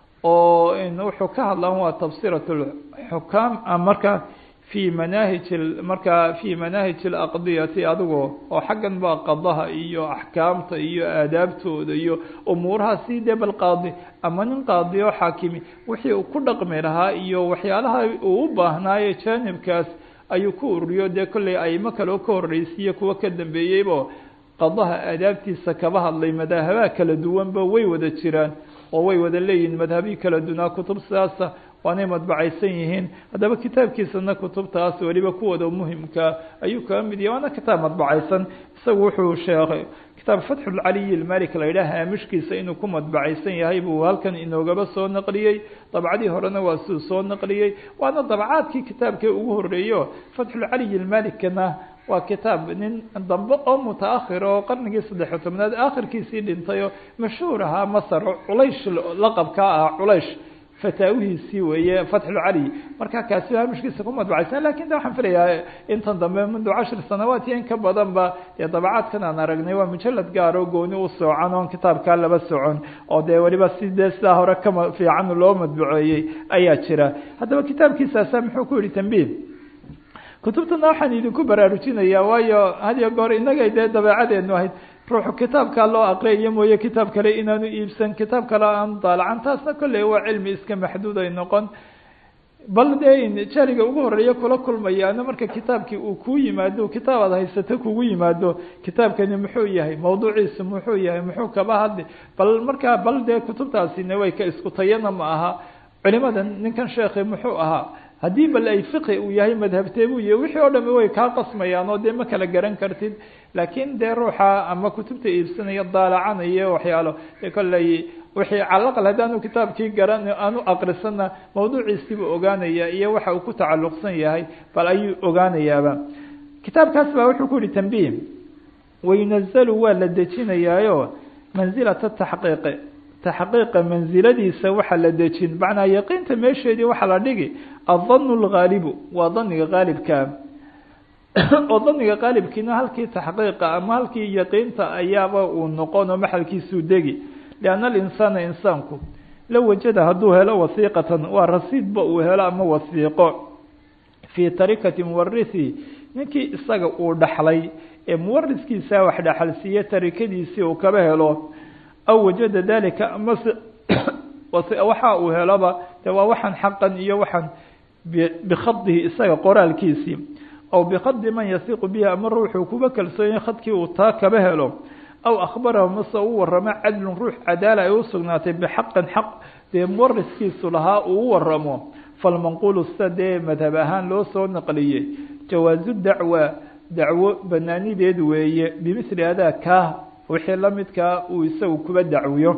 oo wuxuu ka hadlaan waa tabsirat alxukaam marka fi manaahij markaa fi manaahij alaqdiyati adigu oo xaggan baa qadaha iyo axkaamta iyo aadaabtooda iyo umuuraha si dee bal qaadi ama nin qaadi oo xaakimi wixii uu ku dhaqmi lahaa iyo waxyaalaha uu u baahnaaye jaanibkaas ayuu ku ururiyo dee kolley aimo kale oo ka horreysiiyo kuwa ka dambeeyeybo qadaha aadaabtiisa kaba hadlay madaahabaha kala duwanba way wada jiraan oo way wada leeyihiin madhabihii kala dunaa kutub sidaasa waanay madbacaysan yihiin haddaba kitaabkiisana kutubtaas weliba kuwooda muhimka ayuu kaga mid yahay waana kitaab madbacaysan isagu wuxuu sheekay kitaab fatxulcaliyi ilmalik la yidhaah haamishkiisa inuu ku madbacaysan yahay buu halkan inoogaba soo naqliyey dabcadii horena waa siduu soo naqliyey waana dabcaadkii kitaabkii ugu horeeyo fatxulcaliyi ilmalikna waa kitaab nin dambe oo mutaakhir oo qarnigii saddex-iyo tobnaad aakhirkiisii dhintay oo mashhuur ahaa masar culaysh laqabkaa ah culaysh fataawihiisii weeye fatxulcali marka kaasi haamishkiisa ku madbacaysan lakin de waxaan filayaa intan dambe mundu cashir sanawaat iyo in ka badan ba dee dabacaadkan aan aragnay waa mujalad gaar oo gooni u soocan oon kitaabkaa laba socon oo dee weliba si dee sidaa hore kama fiican loo madbuceeyey ayaa jira haddaba kitaabkiisaasa muxuu ku yihi tambiih kutubtana waxaan idinku baraarujinaya waayo had iyo goor inagay dee dabeecadeenu ahayd ruuxu kitaabkaa loo aqriyayo mooye kitaab kale inaanu iibsan kitaab kale aanu daalacan taasna kolley waa cilmi iska maxduud ay noqon bal dee jariga ugu horeeya kula kulmayaana marka kitaabkii uu kuu yimaado kitaab aad haysato kugu yimaado kitaabkani muxuu yahay mawduuciisu muxuu yahay muxuu kaba hadli bal markaa bal dee kutubtaasina way ka isku tayana ma aha culimada ninkan sheekhi muxuu ahaa haddii bal ay fiqi uu yahay madhabteebuu yahay wixii oo dhami way kaa qasmayaan oo dee ma kala garan kartid laakiin dee ruuxa ama kutubta iibsanaya daalacanaya waxyaalo dee kolley wixii calaqal haddaanu kitaabkii garan aanu aqrisana mawduuciisiibuu ogaanaya iyo waxa uu ku tacalluqsan yahay bal ayuu ogaanayaaba kitaabkaas baa wuxuu ku yihi tambih wayunazalu waa la dejinayaayo mansilata taxqiiqi taxqiiqa mansiladiisa waxaa la dejin macnaa yaqiinta meesheedii waxaa la dhigi adanu lgaalibu waa daniga gaalibkaa oo daniga qaalibkiina halkii taxqiiqa ama halkii yaqiinta ayaaba uu noqon oo maxalkiisuu degi lianna alinsaana insaanku la wajada hadduu helo wasiiqatan waa rasiidba uu helo ama wasiiqo fii tarikati muwarithi ninkii isaga uu dhaxlay ee muwariskiisa wax dhaxalsiiye tarikadiisii uu kaba helo aw wajada dalika amase waxa uu heloba de waa waxaan xaqan iyo waxaan bikhadihi isaga qoraalkiisii aw bikhadi man yasiiqu bihi ama ruuxuu kuba kalsoonya khadkii uu taa kaba helo aw akhbarahu mase u waramo cadlun ruux cadaala ay usugnaatay bixaqin xaq dee muwariskiisu lahaa uu u waramo falmanquulu sida dee madhab ahaan loo soo naqliyey jawaazu dacwa dacwo banaanideed weeye bimithli adaa kaa wixii lamidkaa uu isagu kuba dacwiyo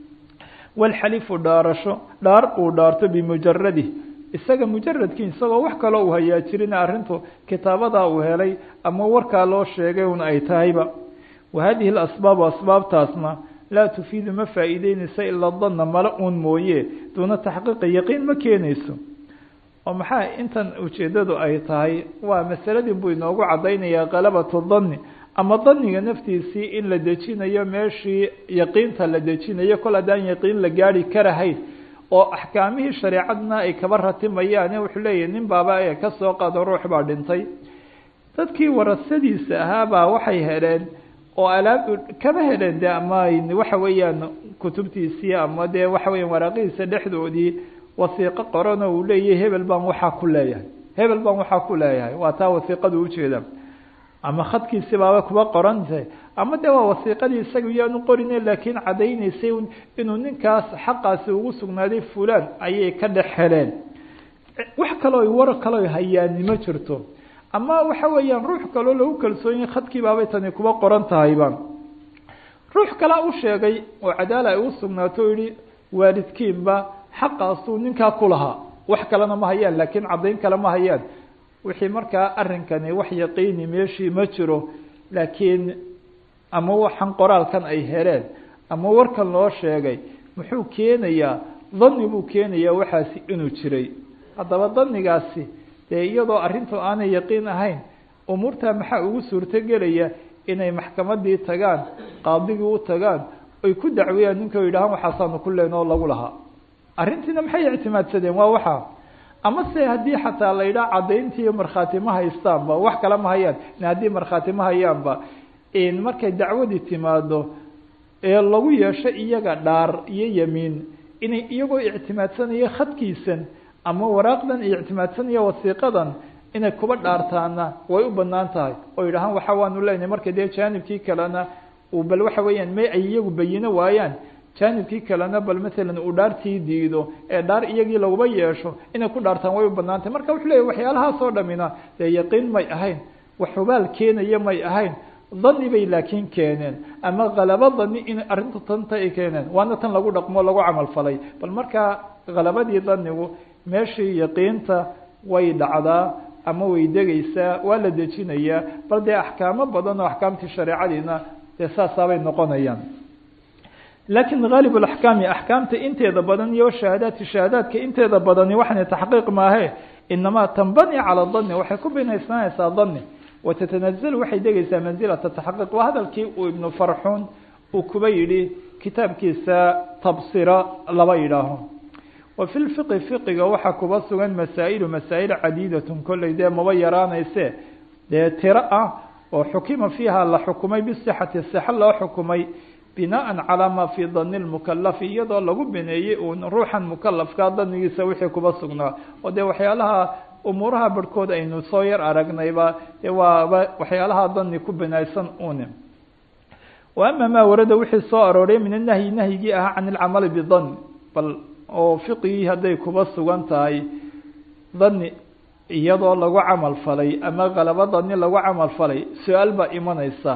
walxalifu dhaarasho dhaar uu dhaarto bimujaradih isaga mujaradkii isagoo wax kaloo uu hayaa jirin arrintu kitaabadaa uu helay ama warkaa loo sheegay un ay tahayba wa hadihi alasbaabu asbaabtaasna laa tufiidu ma faa'iideynaysa ilaa danna mala uun mooye duuna taxqiiqi yaqiin ma keenayso oo maxaa intan ujeeddadu ay tahay waa masaladii buu inoogu caddaynayaa qalabatu danni ama daniga naftiisii in la dejinayo meeshii yaqiinta la dejinayo kol haddaan yaqiin la gaari karahayn oo axkaamihii shareecadna ay kaba ratimayaane wuxuu leeyahy nin baaba ee ka soo qaado ruux baa dhintay dadkii warasadiisa ahaabaa waxay heleen oo alaab kaba heleen de ama waxa weeyaan kutubtiisii ama dee waxa weeyaan waraaqihiisa dhexdoodii wasiiqo qorano uu leeyahay hebel baan waxaa ku leeyahay hebel baan waxaa ku leeyahay waa taa wasiiqadu ujeeda ama khadkiisi baaba kuba qorantay ama de waa wasiiqadii isaga yaanu qorine laakiin caddaynaysay inuu ninkaas xaqaasi ugu sugnaaday fulan ayay ka dhex heleen wax kaloo war kaloo hayaani ma jirto ama waxa weeyaan ruux kaloo lagu kalsoonyahy khadkii baabay tani kuba qoran tahayba ruux kalea u sheegay oo cadaala ay u sugnaato o yihi waalidkiinba xaqaasuu ninkaa ku lahaa wax kalena ma hayaan laakiin caddayn kale ma hayaan wixii markaa arrinkani wax yaqiini meeshii ma jiro laakiin ama waxaan qoraalkan ay heleen ama warkan loo sheegay muxuu keenayaa dani buu keenayaa waxaasi inuu jiray haddaba danigaasi dee iyadoo arrintu aanay yaqiin ahayn umuurtaa maxaa ugu suurtogelaya inay maxkamadii tagaan qaadigii u tagaan ay ku dacwiyaan ninka yidhahaan waxaasaanu ku leen oo lagu lahaa arrintiina maxay ictimaadsadeen waa waxaa ama se haddii xataa la yidhaha caddayntii iyo markhaati ma haystaanba wax kale ma hayaan haddii markhaati ma hayaanba markay dacwadii timaado ee lagu yeesho iyaga dhaar iyo yamiin inay iyagoo ictimaadsanaya khadkiisan ama waraaqdan iyo ictimaadsanaya wasiiqadan inay kuba dhaartaana way u banaan tahay oo yidhahaan waxa waanu leenahay marka dee jaanibkii kalena uu bal waxa weeyaan may ay iyagu bayino waayaan jaanibkii kalena bal matalan uu dhaartii diido ee dhaar iyagii laguba yeesho inay ku dhaartaan way u banaan tahay marka wuxuu leeyahy waxyaalahaas oo dhamina dee yaqiin may ahayn wax hubaal keenaya may ahayn dani bay laakiin keeneen ama kalabo dani in arrintu tanta ay keeneen waana tan lagu dhaqmo lagu camal falay bal markaa kalabadii danigu meeshii yaqiinta way dhacdaa ama way degaysaa waa la dejinayaa bal dee axkaamo badan oo axkaamtii shareecadiina dee saasaabay noqonayaan laakiin haalib axkaami axkaamta inteeda badan iyo shahaadaadki shahaadaadka inteeda badani waxana taxqiiq maahe inamaa tanbani cala dani waxay ku binaysnaanaysaa dani watatanazalu waxay degaysaa mansilata taxqiiq waa hadalkii uu ibnu farxuun uu kuba yidhi kitaabkiisa tabsira laba yidhaaho wa fi lfiqi fiqiga waxaa kuba sugan masaa'ilu masaa'il cadiidatun kolley dee maba yaraanayse dee tiro ah oo xukima fiiha la xukumay bisixati sixa loo xukumay binaan calaa maa fii dani lmukalafi iyadoo lagu bineeyey uun ruuxan mukalafka danigiisa wixii kuba sugnaa oo dee waxyaalaha umuuraha barhkood aynu soo yar aragnayba dee waaba waxyaalaha dani ku binaysan une wa ama maa warada wixii soo arooray min anahyi nahyigii ahaa can ilcamali bidan bal oo fiqigii hadday kuba sugan tahay dani iyadoo lagu camal falay ama kalabo dani lagu camal falay su-aal baa imanaysa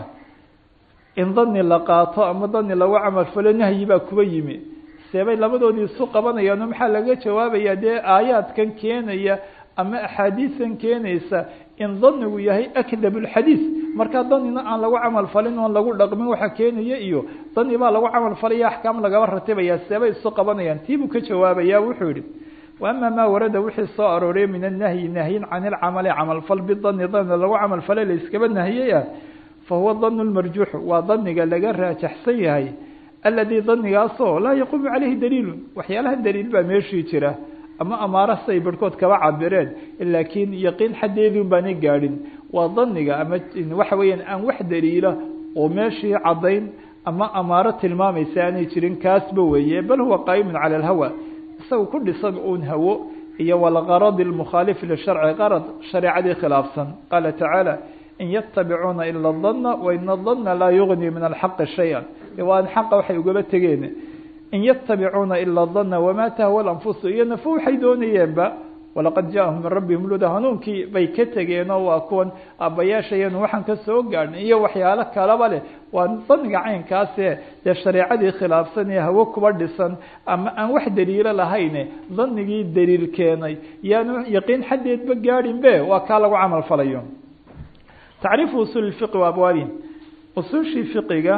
in dani la qaato ama dani lagu camal falo nahyi baa kuba yimi seebay labadoodii isu qabanayaano maxaa laga jawaabaya dee aayaadkan keenaya ama axaadiisan keenaysa in danigu yahay akdab lxadiis markaa danina aan lagu camal falin oon lagu dhaqmin waxa keenaya iyo dani baa lagu camal falaya axkaam lagaba ratibaya seebay isu qabanayaan tii buu ka jawaabaya wuxuu yihi wa ama maa warada wixii soo arooray min annahyi nahyin can ilcamali camalfal bidani dani lagu camal falay la iskaba nahiyey ah fahuwa dan lmarjuux waa daniga laga raajaxsan yahay aladi danigaasoo laa yaquumu caleyhi daliilu waxyaalaha daliil baa meeshii jira ama amaara say barhkood kaba cabireen laakiin yaqiin xaddeedun baanay gaadhin waa daniga ama waxa weeyaan aan wax daliila oo meeshii caddayn ama amaaro tilmaamaysa aanay jirin kaasba weeye bal huwa qaa'imun cala alhawa isaga ku dhisan uun hawo iyo walgaradi almukhaalifi lisharci qarad shareecadii khilaafsan qaala tacaala in yatabicuuna ila dana waina dana laa yugni min alxaqi shaya waan xaqa waxay ugaba tegeen in yatabicuuna ila dana wamaa tahwa lanfusu iyo nafo waxay doonayeenba walaqad jaahum min rabbihim luda hanuunkii bay ka tegeenoo waa kuwan aabbayaashayanu waxaan ka soo gaadhnay iyo waxyaalo kalaba leh waa daniga caynkaase dee shareecadii khilaafsan ee hawo kuba dhisan ama aan wax daliilo lahayne danigii daliil keenay yaanu yaqiin xaddeedba gaadhin be waa kaa lagu camal falayo tacriifu usuul fiqi wa abwaabi usuushii fiqiga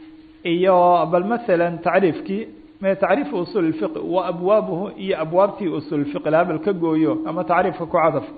iyo bal masalan tacriifkii tacriifu usuul fiqi wa abwaabuhu iyo abwaabtii usuul fiqi labal ka gooyo ama tacriifka ku cadaf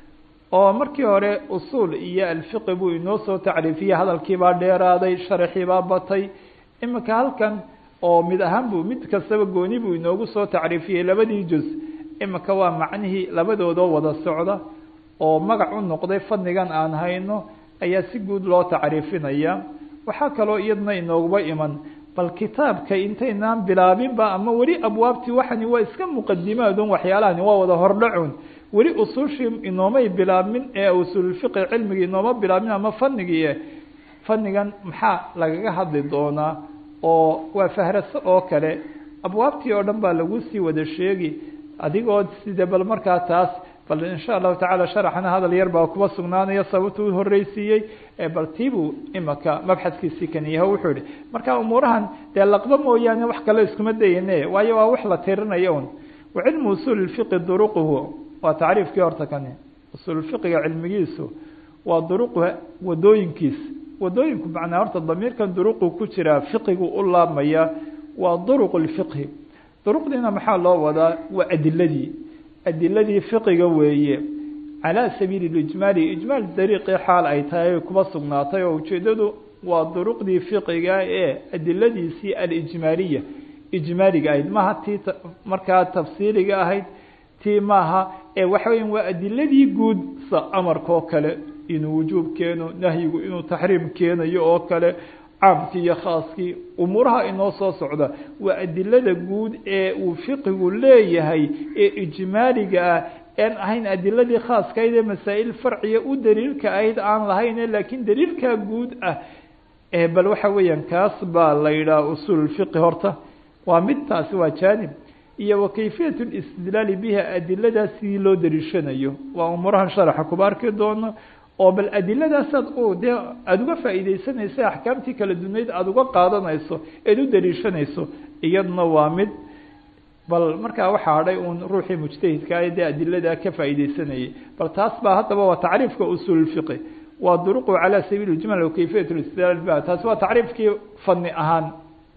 oo markii hore usuul iyo alfiqi buu inoo soo tacriifiyey hadalkiibaa dheeraaday sharaxiibaa batay imika halkan oo mid ahaan buu mid kastaba gooni buu inoogu soo tacriifiyey labadii juz imika waa macnihii labadoodoo wada socda oo magac u noqday fadnigan aan hayno ayaa si guud loo tacriifinaya waxaa kaloo iyadna inooguba iman bal kitaabka intaynaan bilaabinba ama weli abwaabtii waxani waa iska muqadimaadun waxyaalahani waa wada hordhacun weli usuushii inoomay bilaabmin ee usuulfiqi cilmigii inooma bilaabmin ama fanigii fanigan maxaa lagaga hadli doonaa oo waa fahraso oo kale abwaabtii oo dhan baa lagu sii wada sheegi adigoo sida bal markaa taas bal insha allahu tacala sharaxna hadal yar baa kuba sugnaanaya sababta u horeysiiyey bal tiibuu imaka mabxadkiisii kan yaho wuxuu yihi marka umuurahan dee laqba mooyaane wax kale iskuma dayane waayo waa wax la tirinayo un wa cilmu usuul fiqi duruquhu waa tacriifkii horta kani usuul fiqiga cilmigiisu waa duruqu wadooyinkiis wadooyinku macnaa horta damiirkan duruqu ku jiraa fiqigu u laabmaya waa duruq lfiqhi duruqdiina maxaa loo wadaa waa adiladii adiladii fiqiga weeye calaa sabiili lijmaali ijmaal dariiqii xaal ay tahay kuba sugnaatay oo ujeedadu waa duruqdii fiqiga ee adiladiisii alijmaaliya ijmaaliga ahayd maaha tii markaa tafsiiliga ahayd tii maaha ee waxa weya waa adiladii guud sa amarka oo kale inuu wujuub keeno nahyigu inuu taxriim keenayo oo kale caamkii iyo khaaskii umuuraha inoo soo socda waa adilada guud ee uu fiqigu leeyahay ee ijmaaliga ah aan ahayn adiladii khaaskahayd ee masaa'il farciya u daliilka ahayd aan lahayne laakiin daliilkaa guud ah bal waxa weeyaan kaas baa la yidhaha usuul fiqi horta waa mid taasi waa jaanib iyo wa kayfiyat listidlaali biha adiladaas sidii loo daliishanayo waa umuurahan sharaxa kuba arki doono oo bal adiladaasaad u dee aada uga faa'iideysanayso axkaamtii kala dunayd aada uga qaadanayso eed u daliishanayso iyadna waa mid bal markaa waxaa hadhay uun ruuxii mujtahidka ah dee adiladaa ka faa'iideysanayay bal taas baa haddaba waa tacriifka usuul fiqi waa duruqu calaa sabiili ijmal wa kayfiyat listidlaal biha taasi waa tacriifkii fani ahaan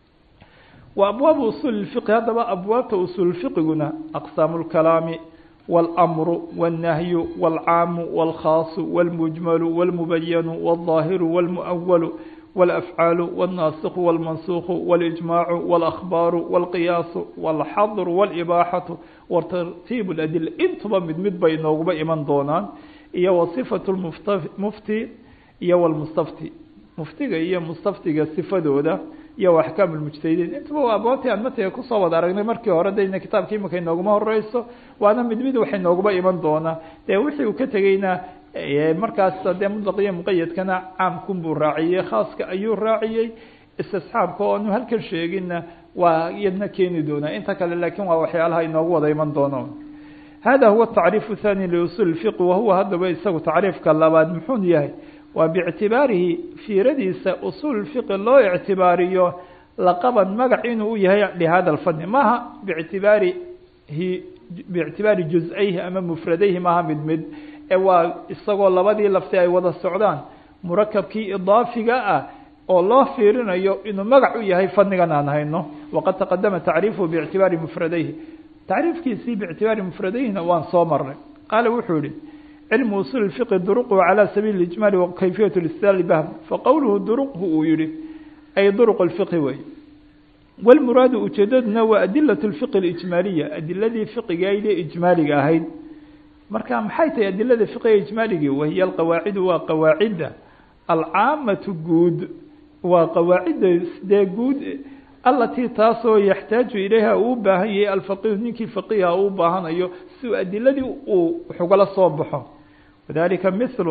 wa abwaabu usuul fiqi haddaba abwaabta usuul fiqiguna aqsaamu lkalaami والأمر والنهي والعام والخاص والمجمل والمبين والظاهر والمؤول والأفعال والناسخ والمنسوخ والإجماع والأخبار والقياس والحظر والإباحة وترتيب الأدلة انتبا مد مد بينوغبا إيمان دونان إيا وصفة المفتي iyo walmustafti muftiga iyo mustaftiga sifadooda iyo axkaam lmujtahidiin intaba waa aboontii aan matiga kusoo wada aragnay markii hore dayna kitaabka imika inooguma horeyso waana mid mid waxay nooguba iman doonaa dee wixii uu ka tegeyna markaas dee mutlaq iyo muqayadkana caamkun buu raaciyey khaaska ayuu raaciyey istisxaabka oo anu halkan sheeginna waa iyadna keeni doonaa inta kale laakiin waa waxyaalaha inoogu wada iman doono hada huwa tacriif thani liusul fiqi wahuwa haddaba isagu tacriifka labaad muxuu yahay waa biictibaarihi fiiradiisa usul fiqi loo ictibaariyo laqaban magac inuu u yahay lihada lfani maaha biictibaarihi biictibaari juz-ayhi ama mufradayhi maaha mid mid ee waa isagoo labadii lafti ay wada socdaan murakabkii idaafiga ah oo loo fiirinayo inuu magac u yahay fanigan aan hayno waqad taqadama tacriifuhu biictibaari mufradayhi tacriifkiisii biictibaari mufradayhina waan soo marnay qaala wuxuu yihi cilmu usul fiqi duruqhu calى sabiili ijmaali wakayfiyat listidlaal bahm faqowluhu duruqhu uu yihi ay duruq lfiqhi wey wlmuraadu ujeedaduna waa adilat lfiqi ijmaaliya adiladii fiqigaydee ijmaaliga ahayd marka maxay tahay adilada fiqiga ijmaaligii wahiya alqawaacidu waa qawaacidda alcaamatu guud waa qawaacidda dee guud alatii taasoo yaxtaaju ilayha uu baahan yahay alfaqihu ninkii faqiha u baahanayo si adiladii uu waxugala soo baxo wadalika mithlu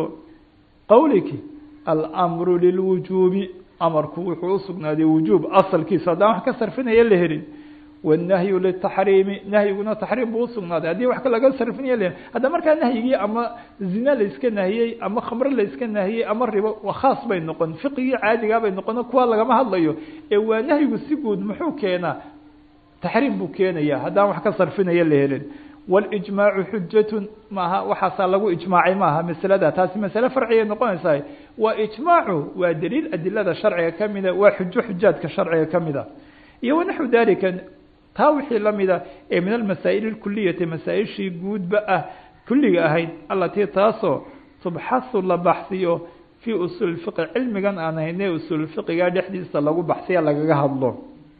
qowliki almru lilwujuubi amarku wuxuu usugnaaday wujuub asalkiisa haddaan wax ka sarfinaya la helin wannahyu litaxriimi nahyiguna taxriim buu usugnaaday haddii wax laga sarfinaya la helin hadda markaa nahyigii ama zina la iska nahiyey ama khamre la iska nahiyey ama ribo khaas bay noqon fiqigii caadigaa bay noqon kuwa lagama hadlayo ee waa nahyigu si guud muxuu keenaa taxriim buu keenaya haddaan wax ka sarfinaya la helin walijmaacu xujatun maaha waxaasaa lagu ijmaacay maaha masalada taasi masale farcigay noqonaysaa waa ijmaacu waa daliil adilada sharciga kamida waa xujo xujaadka sharciga kamida iyo wanaxwu dalika taa wixii lamida ee min almasaa'il اkuliyati masaa-ishii guudba ah kulliga ahayd alatii taasoo tubxasu la baxsiyo fii usuul fiqi cilmigan aan hayne usuul fiqiga dhexdiisa lagu baxsiya lagaga hadlo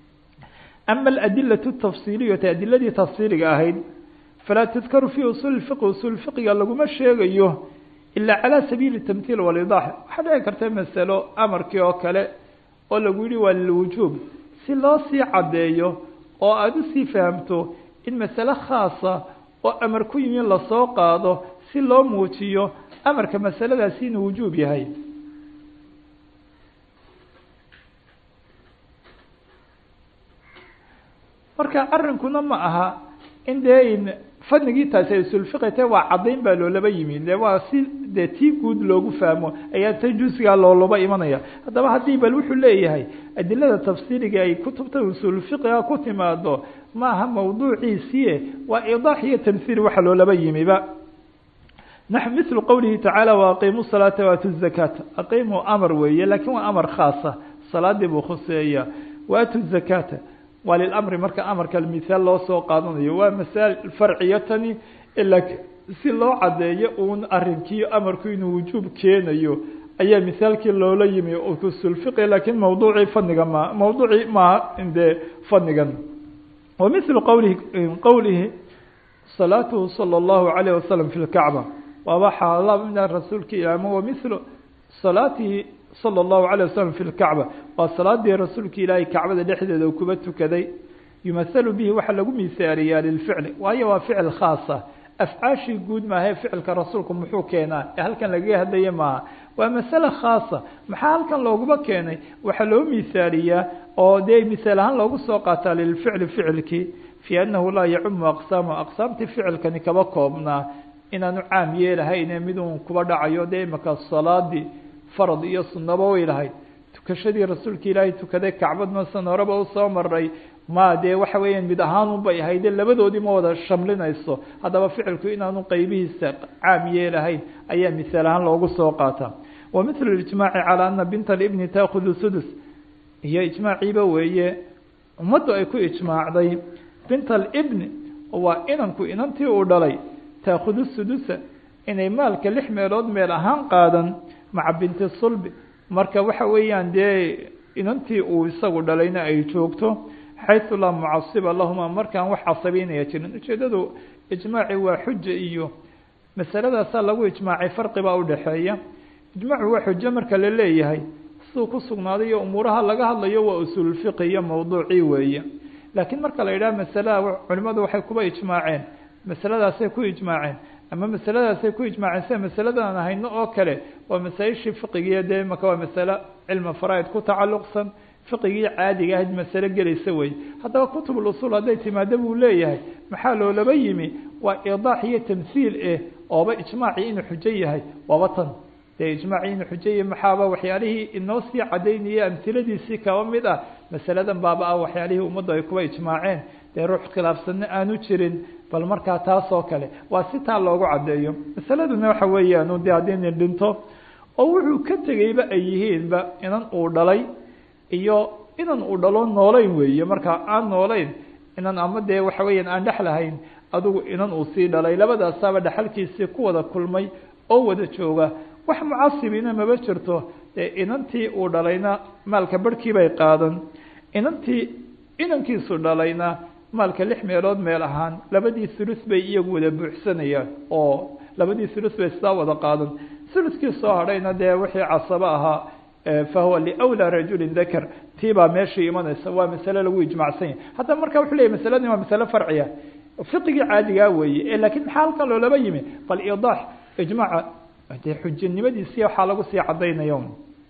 ama aladilatu tafsiiliyati adiladii tafsiiliga ahayd falaa tudkaru fii usuuli fiqi usuul fiqiga laguma sheegayo ilaa calaa sabiili tamhiil walidax waxaa dhici karta masalo amarkii oo kale oo lagu yihi waa lilwujuub si loo sii caddeeyo oo aada usii fahamto in masale khaasa oo amar ku yimi lasoo qaado si loo muujiyo amarka masaladaasi inuu wujuub yahay marka arrinkuna ma aha in dee fanigii taasi ay usulfiqi tahe waa caddayn baa loolaba yimi de waa si dee tii guud loogu fahmo ayaa ta jusgaa loolaba imanaya haddaba haddii bal wuxuu leeyahay adilada tafsiiriga ay kutubta usulfiqiga ku timaado maaha mawduuciisiie waa idaax iyo tamhiil waxa loolaba yimiba naxu mithlu qowlihi tacaala waaqiimu salaata waatu zakaata aqiimuu amar weeye lakin waa amar khaasa salaadii buu khuseeya waatu zakaata waa lilamri marka amarka mithaal loo soo qaadanayo waa masail farciya tani ila si loo caddeeyo uun arinkii amarku inuu wujuub keenayo ayaa mithaalkii loola yimi usulfiqi lakin mawduucii faniga ma mawduucii maaha dee fanigan wa mithlu qowlihi qowlihi salaatuhu salى اllahu alayh wasalam fi lkacba waaba xaalaa rasuulka ilaama wa mithlu salaatihi salى اllahu alيه waslm fi lkacba waa salaadii rasuulka ilaahay kacbada dhexdeeda kuba tukaday yumahalu bihi waxaa lagu mihaaliyaa lilficli waayo waa ficil khaasa afcaashii guud maahae ficilka rasuulku muxuu keenaa ee halkan lagaga hadlaya maaha waa masale khaasa maxaa halkan looguma keenay waxaa loo mihaaliyaa oo dee mihaal ahaan loogu soo qaataa lilficli ficilkii fii annahu laa yacumu aqsaamu aqsaamtii ficilkani kaba koobnaa inaanu caam yeelahayne midun kuba dhacayo dee imaka salaadii farad iyo sunaba way lahayd tukashadii rasuulka ilaahay tukaday kacbadna san horeba usoo maray ma dee waxa weeyaan mid ahaanun bay ahayde labadoodii ma wada shamlinayso haddaba ficilku inaanu qeybihiisa caam yeelahayn ayaa misaal ahaan loogu soo qaataa wa mithlu ijmaaci calaa ana binta libni taakudu sudus iyo ijmaaciiba weeye ummaddu ay ku ijmaacday binta alibni waa inanku inantii uu dhalay taakudu sudusa inay maalka lix meelood meel ahaan qaadan maca binti sulbi marka waxa weeyaan dee inantii uu isagu dhalayna ay joogto xaysu laa mucasiba lahuma markaan wax casabeynaya jirin ujeedadu ijmaaci waa xuja iyo masaladaasaa lagu ijmaacay farqibaa udhaxeeya ijmaacu waa xujo marka la leeyahay siduu ku sugnaaday iyo umuuraha laga hadlayo waa usuulfiqi iyo mawduucii weeye laakiin marka la yidhaha masalada culimadu waxay kuba ijmaaceen masaladaasay ku ijmaaceen ama masaladaasay ku ijmaaceen sida masaladan hayno oo kale waa masaa-ishii fiqigiiyo dee maka waa masalo cilmi faraaid ku tacalluqsan fiqigii caadiga ahayd masalo gelaysa wey haddaba kutub usul hadday timaado buu leeyahay maxaa loolaba yimi waa idaax iyo tamhiil eh ooba ijmaacii inuu xujo yahay waaba tan dee ijmaacii inuu xujo yahay maxaaba waxyaalihii inoo sii cadaynaya amhiladiisii kaba mid ah masaladan baaba ah waxyaalihii ummaddu ay kuwa ijmaaceen dee ruux khilaafsanno aanu jirin bal markaa taas oo kale waa si taa loogu caddeeyo masaladuna waxa weeyaan de haddii nin dhinto oo wuxuu ka tegeyba ay yihiinba inan uu dhalay iyo inan uu dhalo noolayn weeye markaa aan noolayn inan ama dee waxa weeyaan aan dhex lahayn adigu inan uu sii dhalay labadaasaaba dhexalkiisii ku wada kulmay oo wada jooga wax mucasibina maba jirto dee inantii uu dhalayna maalka barhkii bay qaadan inantii inankiisu dhalayna maalka lix meelood meel ahaan labadii thulus bay iyagu wada buuxsanayaan oo labadii thulus bay sidaa wada qaadan thuluskii soo hadhayna dee wixii casabo ahaa fahuwa liwlى rajuli dakr tii baa meeshii imanaysa waa masale lagu ijmacsan yahay haddaba marka wuxuu leyahy masaladani waa masale farciya fiqigii caadigaa weeye lakin maxaa halkan loolaba yimi bal idaax ijmaaca dee xujinimadiisi waxaa lagu sii cadaynayo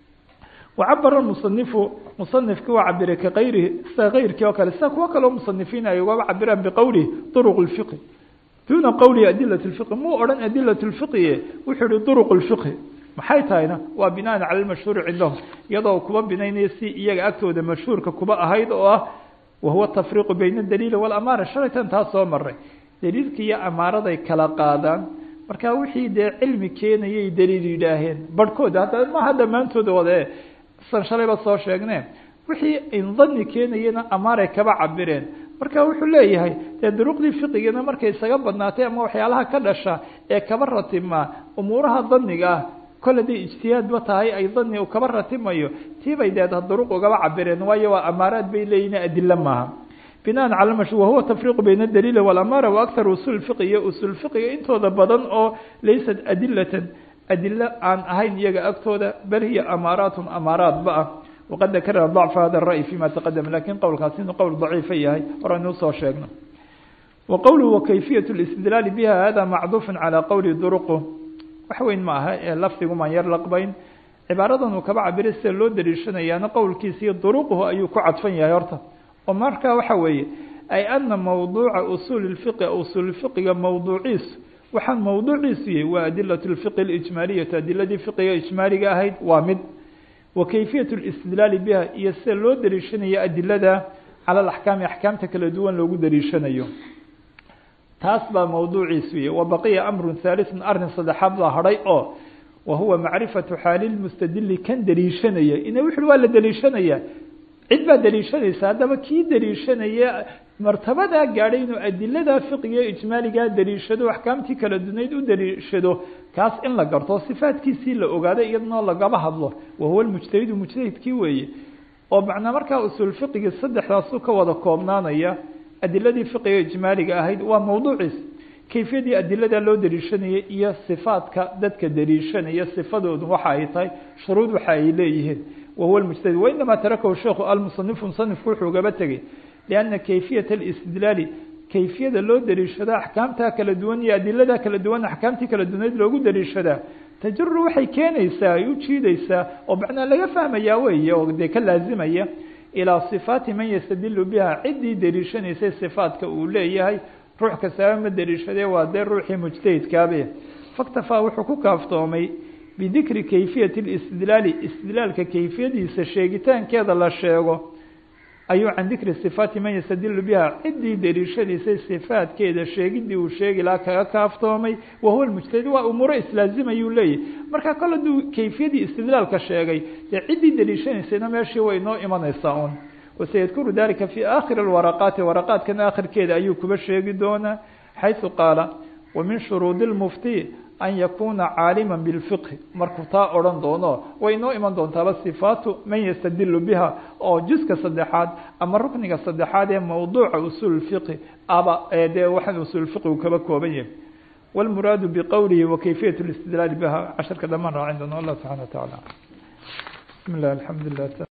wacabara musanifu musanifkii waa cabiray kakayrihi sida kayrkii oo kale sida kuwo kaleo musanifiin ay ugaba cabiraan biqowlihi duruq اfiqi duna qowlihi adilat اfiqi muu odhan adilat اfiqi wuxuu yihi duruq اfiqhi maxay tahayna waa binaan cala lmashhuuri cindahum iyadoo kuba binaynaya si iyaga agtooda mashhuurka kuba ahayd oo ah wahuwa tafriiqu bayna daliili walamaara shalaytan taa soo maray daliilka iyo amaaraday kala qaadaan marka wixii dee cilmi keenayay daliil yidhaaheen barhkooda hadda maha dhammaantooda wade san shalayba soo sheegne wixii indani keenayena amaaray kaba cabireen marka wuxuu leeyahay dee duruqdii fiqigana markay isaga badnaatay ama waxyaalaha ka dhasha ee kaba ratimaa umuuraha daniga ah kol haday ijtihaadba tahay ay dani kaba ratimayo tiibay dee duruq ugaba cabireen waayo waa amaaraad bay leeyihin adilo maaha binaan cala mash wahuwa tafriiqu bayna daliili walamaara waakthar usul fiqi iyo usul fiqiga intooda badan oo laysat adilatan adilo aan ahayn iyaga agtooda bal hiya amaaraatun amaaraatba ah waqad dakarna dacfa hada ra'y fima taqadama lakin qowlkaasi inuu qowl daciifa yahay horaynu usoo sheegno wa qowluhu wakayfiyat listidlaali biha hada macduufun calaa qowli duruqu wax weyn ma aha ee lafdigumaan yar laqbayn cibaaradan uu kaba cabiray sida loo daliishanayaana qowlkiisa iyo duruquhu ayuu ku cadfan yahay horta oo marka waxa weeye ay ana mawduuca usuuli lfiqi usuul fiqiga mawduuciisu waxaan mawduuciisu yahay waa adilat lfiqi lijmaaliyatu adiladii fiqiga ijmaaliga ahayd waa mid wa kayfiyat listidlaali biha iyo sida loo daliishanayo adilada cala alaxkaami axkaamta kala duwan loogu daliishanayo taas baa mawduuciisu yahy wa baqiya amru haaliثun arrin saddexaad baa hadhay oo wahuwa macrifatu xaali lmustadili kan daliishanaya ina wuxu waa la daliishanaya cid baa daliishanaysa haddaba kii daliishanaya martabadaa gaadhay inuu adilada fiqiga ijmaaligaa daliishado axkaamtii kala dunayd u daliishado kaas in la garto sifaadkiisii la ogaado iyadnoo lagaba hadlo wahuwa mujtahidu mujtahidkii weeye oo macnaa markaa usuul fiqigii saddexdaasu ka wada koobnaanaya adiladii fiqiga ijmaaliga ahayd waa mawduuciis kayfiyadii adilada loo daliishanayay iyo sifaadka dadka daliishanaya sifadoodu waxa ay tahay shuruud waxa ay leeyihiin wahuwa mujtahid wainamaa tarakahu sheikhu almusanifu musanifku wuxuu gaba tegey lianna kayfiyat alistidlaali kayfiyada loo daliishado axkaamta kala duwan iyo adilada kala duwan axkaamtii kala duwaneyd loogu daliishadaa tajuru waxay keenaysaa ay u jiidaysaa oo macnaa laga fahmayaa weeye oo dee ka laazimaya ilaa sifaati man yastadilu biha ciddii daliishanaysay sifaadka uu leeyahay ruux kastaaba ma daliishadee waa dee ruuxii mujtahidkaabe faktafaa wuxuu ku kaaftoomay bidikri kayfiyati listidlaali istidlaalka kayfiyadiisa sheegitaankeeda la sheego ayuu can dikri sifaati man yastadilu biha ciddii daliishanaysay sifaadkeeda sheegidii uu sheegi lahaa kaga kaaftoomay wahuwa mujtahid waa umuuro islaazimayuu leeyahy marka kol hadduu kayfiyadii istidlaalka sheegay dee ciddii daliishanaysayna meeshii way inoo imanaysaa un wasayadkuru dalika fi aakhiri waraqaati waraqaadkan aakhirkeeda ayuu kuba sheegi doonaa xaysu qaala wa min shuruudi lmufti an yakuna caalima bilfiqhi markuu taa odhan doono way inoo iman doontaaba sifaatu man yastadilu biha oo juska saddexaad ama rukniga saddexaad ee mawduuca usuul fiqhi aba dee waxaan usuul fiqigu kaba kooban yahay wاlmuraadu bqowlihi wakayfiyaة الاstidlaal bha casharka dhamaan raacin doona allah subxana wa taعala bismi اllah alxamdu lilah